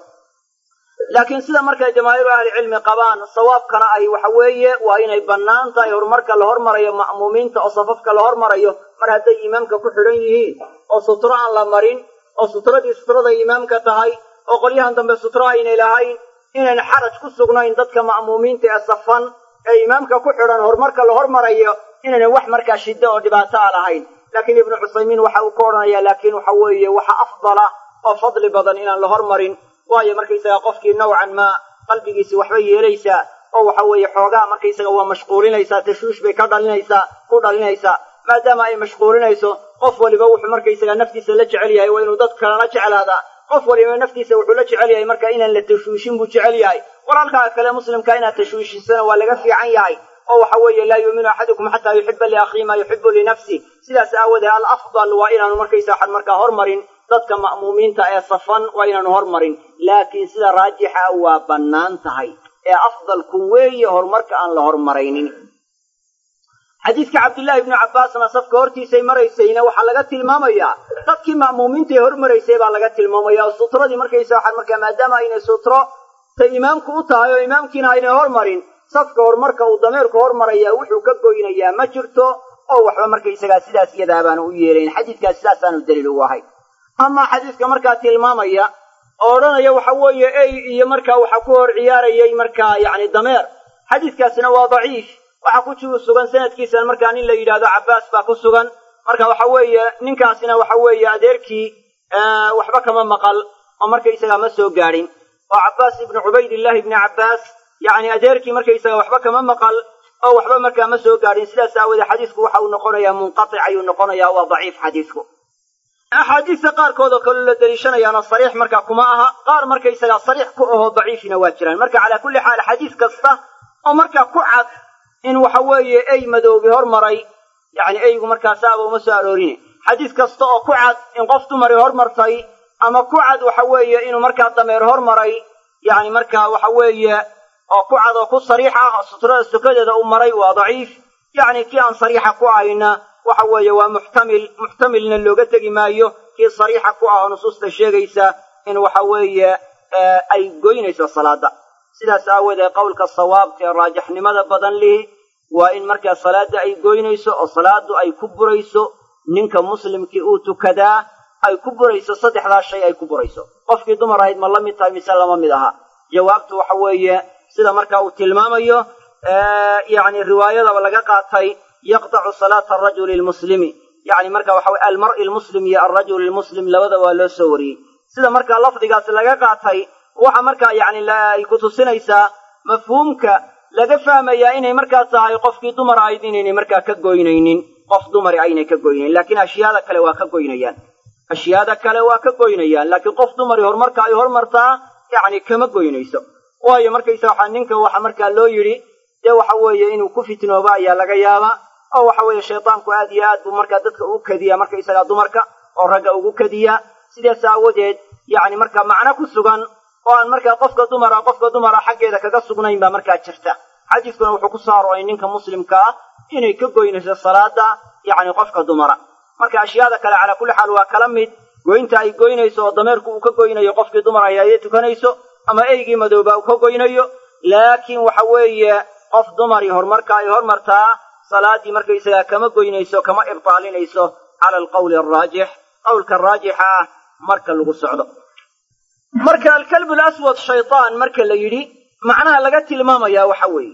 laakiin sida markay jamaahiiru ahlicilmi qabaan sawaabkana ay waxa weeye waa inay bannaan tahay horumarka la hormarayo ma'muumiinta oo safafka la hormarayo mar hadday imaamka ku xidhan yihiin oo sutro aan la marin oo sutradii sutraday imaamka tahay oo qolyahan dambe sutro aynay lahayn inayn xaraj ku sugnayn dadka ma'muumiinta ee safan ee imaamka ku xidhan horumarka la hormarayo inaynan wax markaa shiddo oo dhibaato a lahayn laakiin ibnu cusaymiin waxa uu ka odhanaya laakiin waxa weeye waxa afdala oo fadli badan inaan la hormarin waayo markaysaga qofkii nowcan maa qalbigiisi waxba yeelaysaa oo waxa weeye xoogaa markaysaga waa mashquulinaysaa tashwiish bay ka dhalinaysaa ku dhalinaysaa maadaama ay mashquulinayso qof waliba wuxuu markaysaga naftiisa la jecel yahay waa inuu dad kalena jeclaadaa qof waliba naftiisa wuxuu la jecel yahay marka inaan la tashwiishin buu jecel yahay walaalkaa kale muslimka inaad tashwiishisana waa laga fiican yahay oo waxa weeye laa yuuminu axadukum xataa yuxiba liakhihi maa yuxibu linafsi sidaas aawoodee alafdal waa inaanu markaysa waxaan markaa hormarin dadka ma'muumiinta ee safan waa inaanu hormarin laakiin sida raajixa waa bannaan tahay ee afdalku weeye horumarka aan la hormaraynin xadiidka cabdillaahi ibnu cabbaasna safka hortiisay maraysayna waxaa laga tilmaamayaa dadkii ma'muumiinta ee hormaraysay baa laga tilmaamaya oo sutradii markaysa waxaan markaa maadaama aynay sutro ta imaamku u tahay oo imaamkiina aynay hormarin safka horumarka uu dameerku hormaraya wuxuu ka goynayaa ma jirto oo waxba markaysagaa sidaas iyadaa baanu u yeelayn xadiidkaas sidaasaanu daliil ugu ahay amaa xadiidka markaa tilmaamaya oo odhanaya waxa weeye ey iyo markaa waxa ku hor ciyaarayay markaa yacni dameer xadiidkaasina waa daciif waxaa ku jigu sugan sanadkiisana markaa nin la yidhaahdo cabbaas baa ku sugan marka waxa weeye ninkaasina waxa weeye adeerkii waxba kama maqal oo markaysagaa ma soo gaadhin oo cabbaas ibnu cubaydillahi ibni cabbaas yacni adeerkii markaysaga waxba kama maqal oo waxba markaa ma soo gaadhin sidaas aawoodee xadiisku waxa uu noqonayaa munqatic ayuu noqonayaa waa daciif xadiisku axaadiista qaarkood oo kaloo la deliishanayaana sariix markaa kuma aha qaar markaysagaa sariix ku ahoo daciifina waa jiraan marka calaa kulli xaal xadiis kasta oo markaa ku cad in waxa weeye ey madoobi hormaray yacni eygu markaa saaba uma soo aroorine xadiis kasta oo ku cad in qof dumari hormartay ama ku cad waxa weeye inuu markaa dameer hormaray yacni markaa waxa weeye oo ku cad oo ku sariix ah oo sutrada sukadeeda u maray waa daciif yacni kii aan sariixa ku ahayna waxa weeye waa muxtamil muxtamilna looga tegi maayo kii sariixa ku ah oo nusuusta sheegaysa in waxa weeye ay goynayso salaada sidaas aawoodee qowlka sawaabka ee raajixnimada badan lihi waa in markaa salaada ay goynayso oo salaadu ay ku burayso ninka muslimkii uu tukadaa ay ku burayso saddexdaa shay ay ku burayso qofkii dumar ahayd ma la mid tahay mise lama mid aha jawaabtu waxa weeye sida markaa uu tilmaamayo yacni riwaayadaba laga qaatay yaqtacu salaata arajuli lmuslimi yacni marka waxa weye almar'i lmuslim iyo alrajul lmuslim labada waa loo soo wariyey sida markaa lafdigaas laga qaatay waxa markaa yacni ay ku tusinaysaa mafhuumka laga fahmayaa inay markaa tahay qofkii dumar ahayd inaynay markaa ka goynaynin qof dumari aynay ka goynayn laakiin ashyaada kale waa ka goynayaan ashyaada kale waa ka goynayaan laakiin qof dumari horumarka ay hormartaa yacni kama goynayso waayo markaysa waxaa ninka waxa markaa loo yidhi dee waxa weeye inuu ku fitnoobo ayaa laga yaabaa oo waxa weeye shaydaanku aad iyo aad buu markaa dadka ugu kadiyaa markaysagaa dumarka oo ragga ugu kadiyaa sidaas aawadeed yacni markaa macno ku sugan oo aan markaa qofka dumara qofka dumara xaggeeda kaga sugnayn baa markaa jirta xadiiskuna wuxuu ku soo arooray ninka muslimka ah inay ka goynayso salaada yacni qofka dumara marka ashyaada kale calaa kulli xaal waa kala mid goynta ay goynayso oo dameerku uu ka goynayo qofkii dumar ay ayay tukanayso ama eygii madooba uu ka goynayo laakiin waxa weeye qof dumari horumarka ay hormartaa salaaddii markaysagaa kama goynayso kama ibtaalinayso cala alqawli alraajix qowlka raajixa ah marka lagu socdo marka alkalbu laswad shaytaan marka la yidhi macnaha laga tilmaamayaa waxa weeye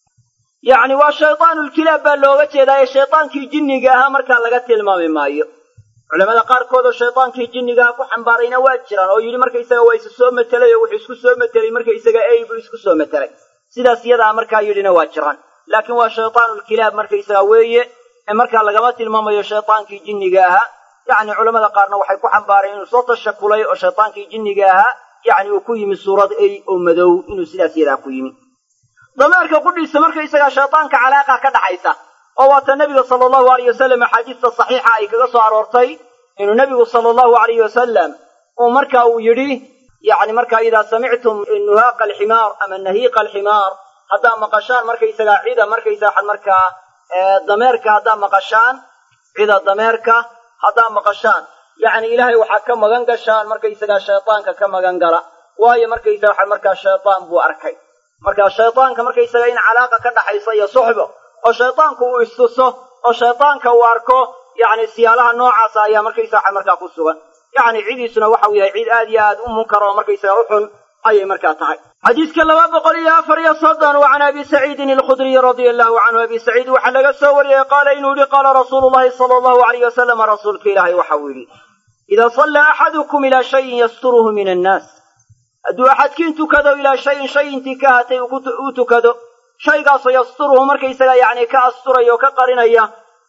yacni waa shaytaanulkilaab baa looga jeedaa ee shaytaankii jinniga ahaa markaa laga tilmaami maayo culamada qaarkood oo shaytaankii jinnigaha ku xambaarayna waa jiraan oo yidhi markaysaga waa isu soo matelay oo wuxuu isku soo matelay markaysaga ey buu isku soo matelay sidaas iyadaa markaa yidhina waa jiraan laakiin waa shaytaanulkilaab markaysaga weeye ee markaa lagama tilmaamayo shaytaankii jinniga ahaa yacni culamada qaarna waxay ku xambaareen inuu soo tashakulay oo shaytaankii jinniga ahaa yacni uu ku yimi suurad ey oo madow inuu sidaas yadaa ku yimi dameerka qudhiisa markaysagaa shaytaanka calaaqa ka dhaxaysa oo waata nebiga sala allahu alayh wasalam axaadiista saxiixa ay kaga soo aroortay inuu nebigu sala allahu alayh wasalam uu marka uu yidhi yacni markaa idaa samictum nuhaaqa alximaar ama nahiiqa alximaar haddaa maqashaan markaysagaa cida markaysaa markaa dameerka haddaa maqashaan cida dameerka haddaa maqashaan yacni ilaahay waxaa ka magan gashaan markaysagaa shaytaanka ka magan gala waayo markaysaga waxa markaa shaytaan buu arkay marka shaytaanka markaysaga in calaaqa ka dhaxaysa iyo suxbo oo shaytaanku uu istuso oo shaytaanka uu arko yacni siyaalaha noocaasa ayaa markaysaga waxa markaa ku sugan yacni cidiisuna waxau yahay cid aad iyo aad u munkar oo markaysaga u xun ayay markaa tahay xadiiska laba boqol iyo afar iyo soddon wa can abi saciidin alkhudriy radia allahu canhu abi saciid waxaa laga soo wariyey qaala inuu yihi qaala rasuulu llahi sala allahu alayh wasalam rasuulka ilaahay waxa uu yidhi idaa sallaa axadukum ilaa shayin yasturuhu min annaas hadduu axadkiin tukado ilaa shayin shay intii ka hatay uu tukado shaygaasoo yasturuhu markaysaga yacni ka asturaya oo ka qarinaya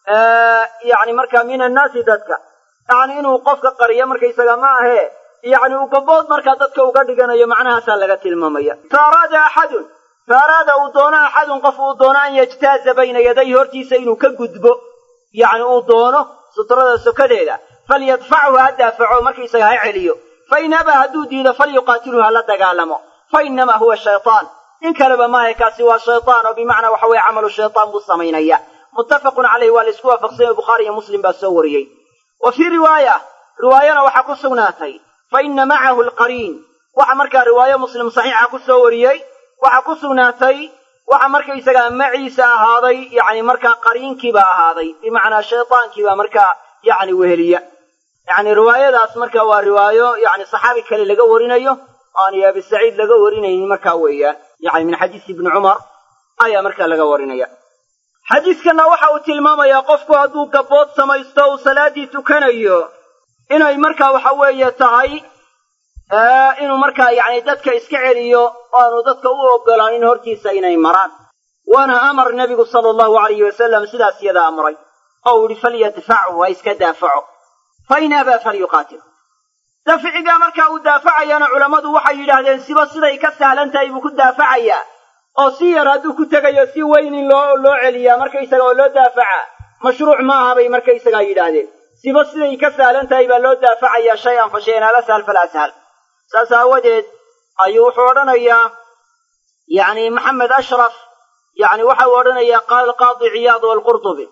yacni markaa min annaasi dadka yacni inuu qofka qariyo markaysaga ma ahee yacni uu gabood markaa dadka uga dhiganayo macnahaasaa laga tilmaamaya fa araada axadun fa araada uu doono axadun qof uu doono an yajtaaza bayna yaday hortiisa inuu ka gudbo yacni uu doono sutrada sokadeeda falyadfachu ha daafaco markaysaga ha celiyo fain abaa hadduu diido falyuqaatilhu ha la dagaalamo fa inamaa huwa shaytaan in kaleba maahe kaasi waa shaytaan oo bimacnaa waxa weye camalu shaytaan buu samaynaya muttafaqun caleyh waa la isku waafaqsanyay bukhaari iyo muslim baa soo wariyey wa fii riwaaya riwaayana waxaa ku sugnaatay fa ina macahu alqariin waxa markaa riwaayo muslim saxiixa ku soo wariyey waxaa ku sugnaatay waxa markaysagaa maciisa ahaaday yacni markaa qariinkiibaa ahaaday bimacnaa shaytaankiibaa markaa yacni weheliya yacni riwaayadaas marka waa riwaayo yacni saxaabi kale laga warinayo aan iyo abi saciid laga warinaynin markaa weeyaan yacni min xadiisi ibni cumar ayaa markaa laga warinaya xadiiskanna waxa uu tilmaamayaa qofku hadduu gabood samaysto uu salaaddii tukanayo inay markaa waxa weeye tahay inuu markaa yacni dadka iska celiyo oo aanu dadka u ogolaan in hortiisa inay maraan waana amar nebigu sala allahu alayhi wasalam sidaas yada amray oo uu yihi falyadfachu ha iska daafaco fa in abaa falyuqaatil dafcigaa markaa uu daafacayana culammadu waxay yidhaahdeen siba siday ka sahlan tahay buu ku daafacayaa oo si yar hadduu ku tegayo si weyn in loo loo celiyaa markaysaga oo loo daafacaa mashruuc maaha bay markaysagaa yidhaahdeen siba siday ka sahlan tahay baa loo daafacayaa shay-an fa shay-an alasahal falasahal saas aawadeed ayuu wuxuu odhanayaa yacni maxamed ashraf yacni waxa uu odhanayaa qaala alqaadi ciyaad walqurtubi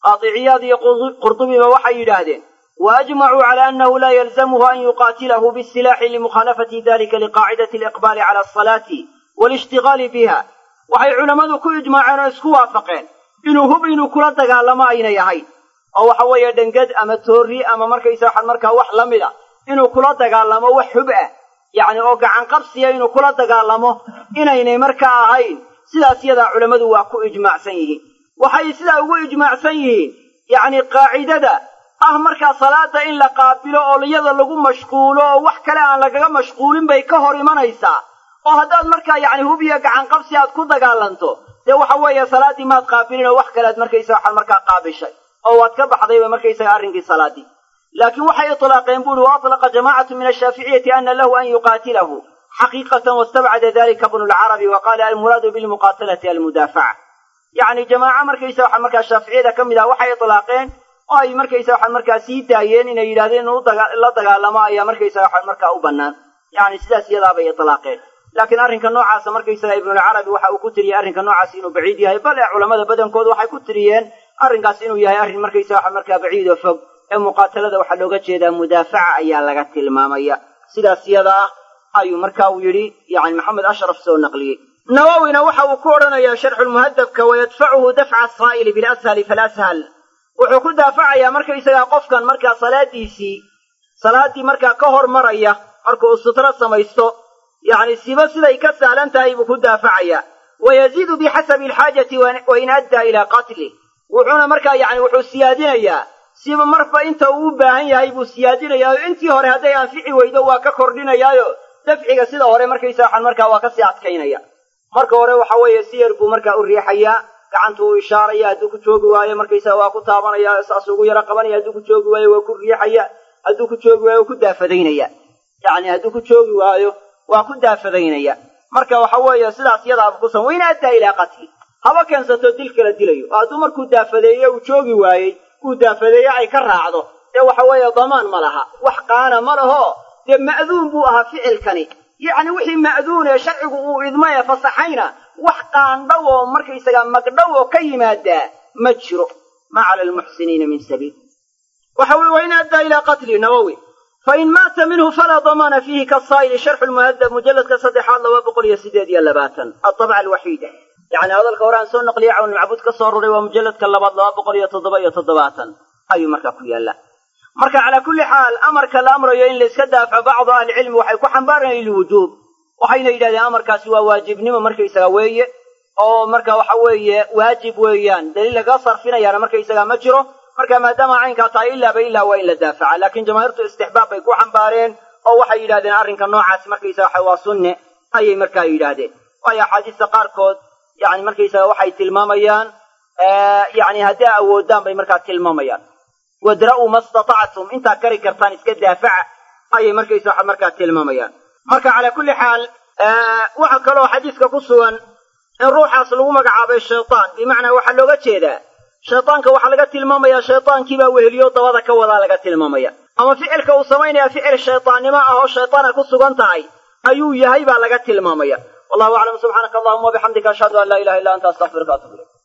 qaadiciyaad iyo qurdubiba waxay yidhaahdeen waajmacuu cala annahu laa yalzamuhu an yuqaatilahu bisilaaxi limukhaalafati dalika liqaacidati aliqbaali cala asalaati waalishtigaali biha waxay culammadu ku ijmaaceen oo isku waafaqeen inuu hub inuu kula dagaalamo aynay ahayn oo waxa weeye dhengad ama toorri ama markaysa waxaan markaa wax la mid a inuu kula dagaalamo wax hub ah yacni oo gacan qabsiya inuu kula dagaalamo inaynay markaa ahayn sidaas yadaa culammadu waa ku ijmaacsan yihiin waxay sidaa ugu ijmaacsan yihiin yacni qaacidada ah markaa salaada in la qaabilo oo iyada lagu mashquulo oo wax kale aan lagaga mashquulin bay ka hor imanaysaa oo haddaad markaa yacni hub iyo gacan qabsi aad ku dagaalanto dee waxa weeye salaaddii maad qaabilin oo wax kalead markaysa waxaad markaa qaabishay oo waad ka baxdayba markaysaga arrinkii salaaddii laakiin waxay itlaaqeen buuri wa atlaqa jamaacatu min ashaaficiyati ana lahu an yuqaatilahu xaqiiqatan wastabcada dalika bnu lcarabi wa qaala almuraadu bilmuqaatalati almudaafaca yacni jamaaco markaysa waxa markaa shaaficiyada ka mid ah waxay itlaaqeen oo ay markaysa waxaan markaa sii daayeen inay yidhahdeen inuu la dagaalamo ayaa markaysa waxaan markaa u bannaan yacni sidaas iyadaabay itlaaqeen laakiin arrinka noocaasa markaysaga ibnulcarabi waxa uu ku tiriyey arrinka noocaas inuu baciid yahay bale culamada badankoodu waxay ku tiriyeen arrinkaas inuu yahay arrin markaysa waxa markaa baciid oo fog ee muqaatalada waxaa looga jeedaa mudaafaca ayaa laga tilmaamaya sidaas yada ah ayuu marka uu yidhi yani maxamed ashraf soo naqliyey nawowina waxa uu ku odhanayaa sharxulmuhadabka wayadfacuhu dafca asaa'ili bilashali falashal wuxuu ku daafacayaa markaysagaa qofkan markaa salaadiisii salaaddii markaa ka hormaraya marka uu sutro samaysto yacni siba siday ka sahlan tahay buu ku daafacayaa wayaziidu bixasabi alxaajati wain addaa ilaa qatlih wuxuuna markaa yacni wuxuu siyaadinayaa siba marba inta uu u baahan yahay buu siyaadinayaa oo intii hore hadday anfici weydo waa ka kordhinayaayo dafciga sida hore markaysa waxaan markaa waa kasii adkaynaya marka hore waxa weeye si yar buu markaa u riixayaa gacantu uu ishaaraya hadduu ku joogi waayo markaysaa waa ku taabanaya saas ugu yaro qabanaya hadduu ku joogi waayo waa ku riixaya hadduu ku joogi waayo waa ku daafadaynaya yacni hadduu ku joogi waayo waa ku daafadaynaya marka waxa weeye sidaas yadaaba ku san wayna addaa ilaa qatli haba keensato dil kala dilayo oo hadduu markuu daafadeeye uu joogi waayey uu daafadeeye ay ka raacdo dee waxa weeye damaan ma laha wax qaana ma laho dee ma'duun buu ahaa ficilkani yacni wixii ma'duun ee sharcigu uu idmay ee fasaxayna wax qaandhow oo markaysagaa magdhow oo ka yimaadaa ma jiro ma cala almuxsiniina min sabiil waxa weye wain addaa ilaa qatli nawowi fain maata minhu falaa damaana fiihi kasaa'ili sharxu lmuhadab mujalladka saddexaad laba boqol iyo sideed iyo labaatan atabca alwaxiida yacni hadalka hore aan soo naqliyay cawnulmacbuud ka soo ruray waa mujalladka labaad laba boqol iyo toddoba iyo toddobaatan ayuu markaa ku yaallaa marka calaa kulli xaal amarka la amrayo in layska daafaco bacdu ahlicilmi waxay ku xambaarayaan lilwujuub waxayna yidhahdeen amarkaasi waa waajibnimo markaysaga weeye oo marka waxa weeye waajib weeyaan daliil laga sarfinayaana markaysaga ma jiro marka maadaama caynkaa tahay ilaaba ilaa waa in la daafaca laakiin jamaahiirtu istixbaab bay ku xambaareen oo waxay yidhahdeen arrinka noocaasi markaysaga waxa waa sunne ayay markaa yidhaahdeen waayo axaadiista qaarkood yani markaysaga waxay tilmaamayaan yani haddii awoodaan bay markaa tilmaamayaan wadra'uu ma statactum intaa kari kartaan iska daafaca ayay markaysa waxa markaa tilmaamayaan marka calaa kulli xaal waxa kaloo xadiiska ku sugan in ruuxaas lagu magacaabay shaytaan bimacnaa waxaa looga jeedaa shaytaanka waxaa laga tilmaamayaa shaytaankiibaa weheliyo dabada ka wadaa laga tilmaamaya ama ficilka uu samaynaya ficil shaytaannimo ah oo shaytaana ku sugan tahay ayuu yahay baa laga tilmaamaya wallahu aclam subxaanaka allahuma wabixamdika ashhadu an laa ilaha illa anta astaqfiruka atub ilayk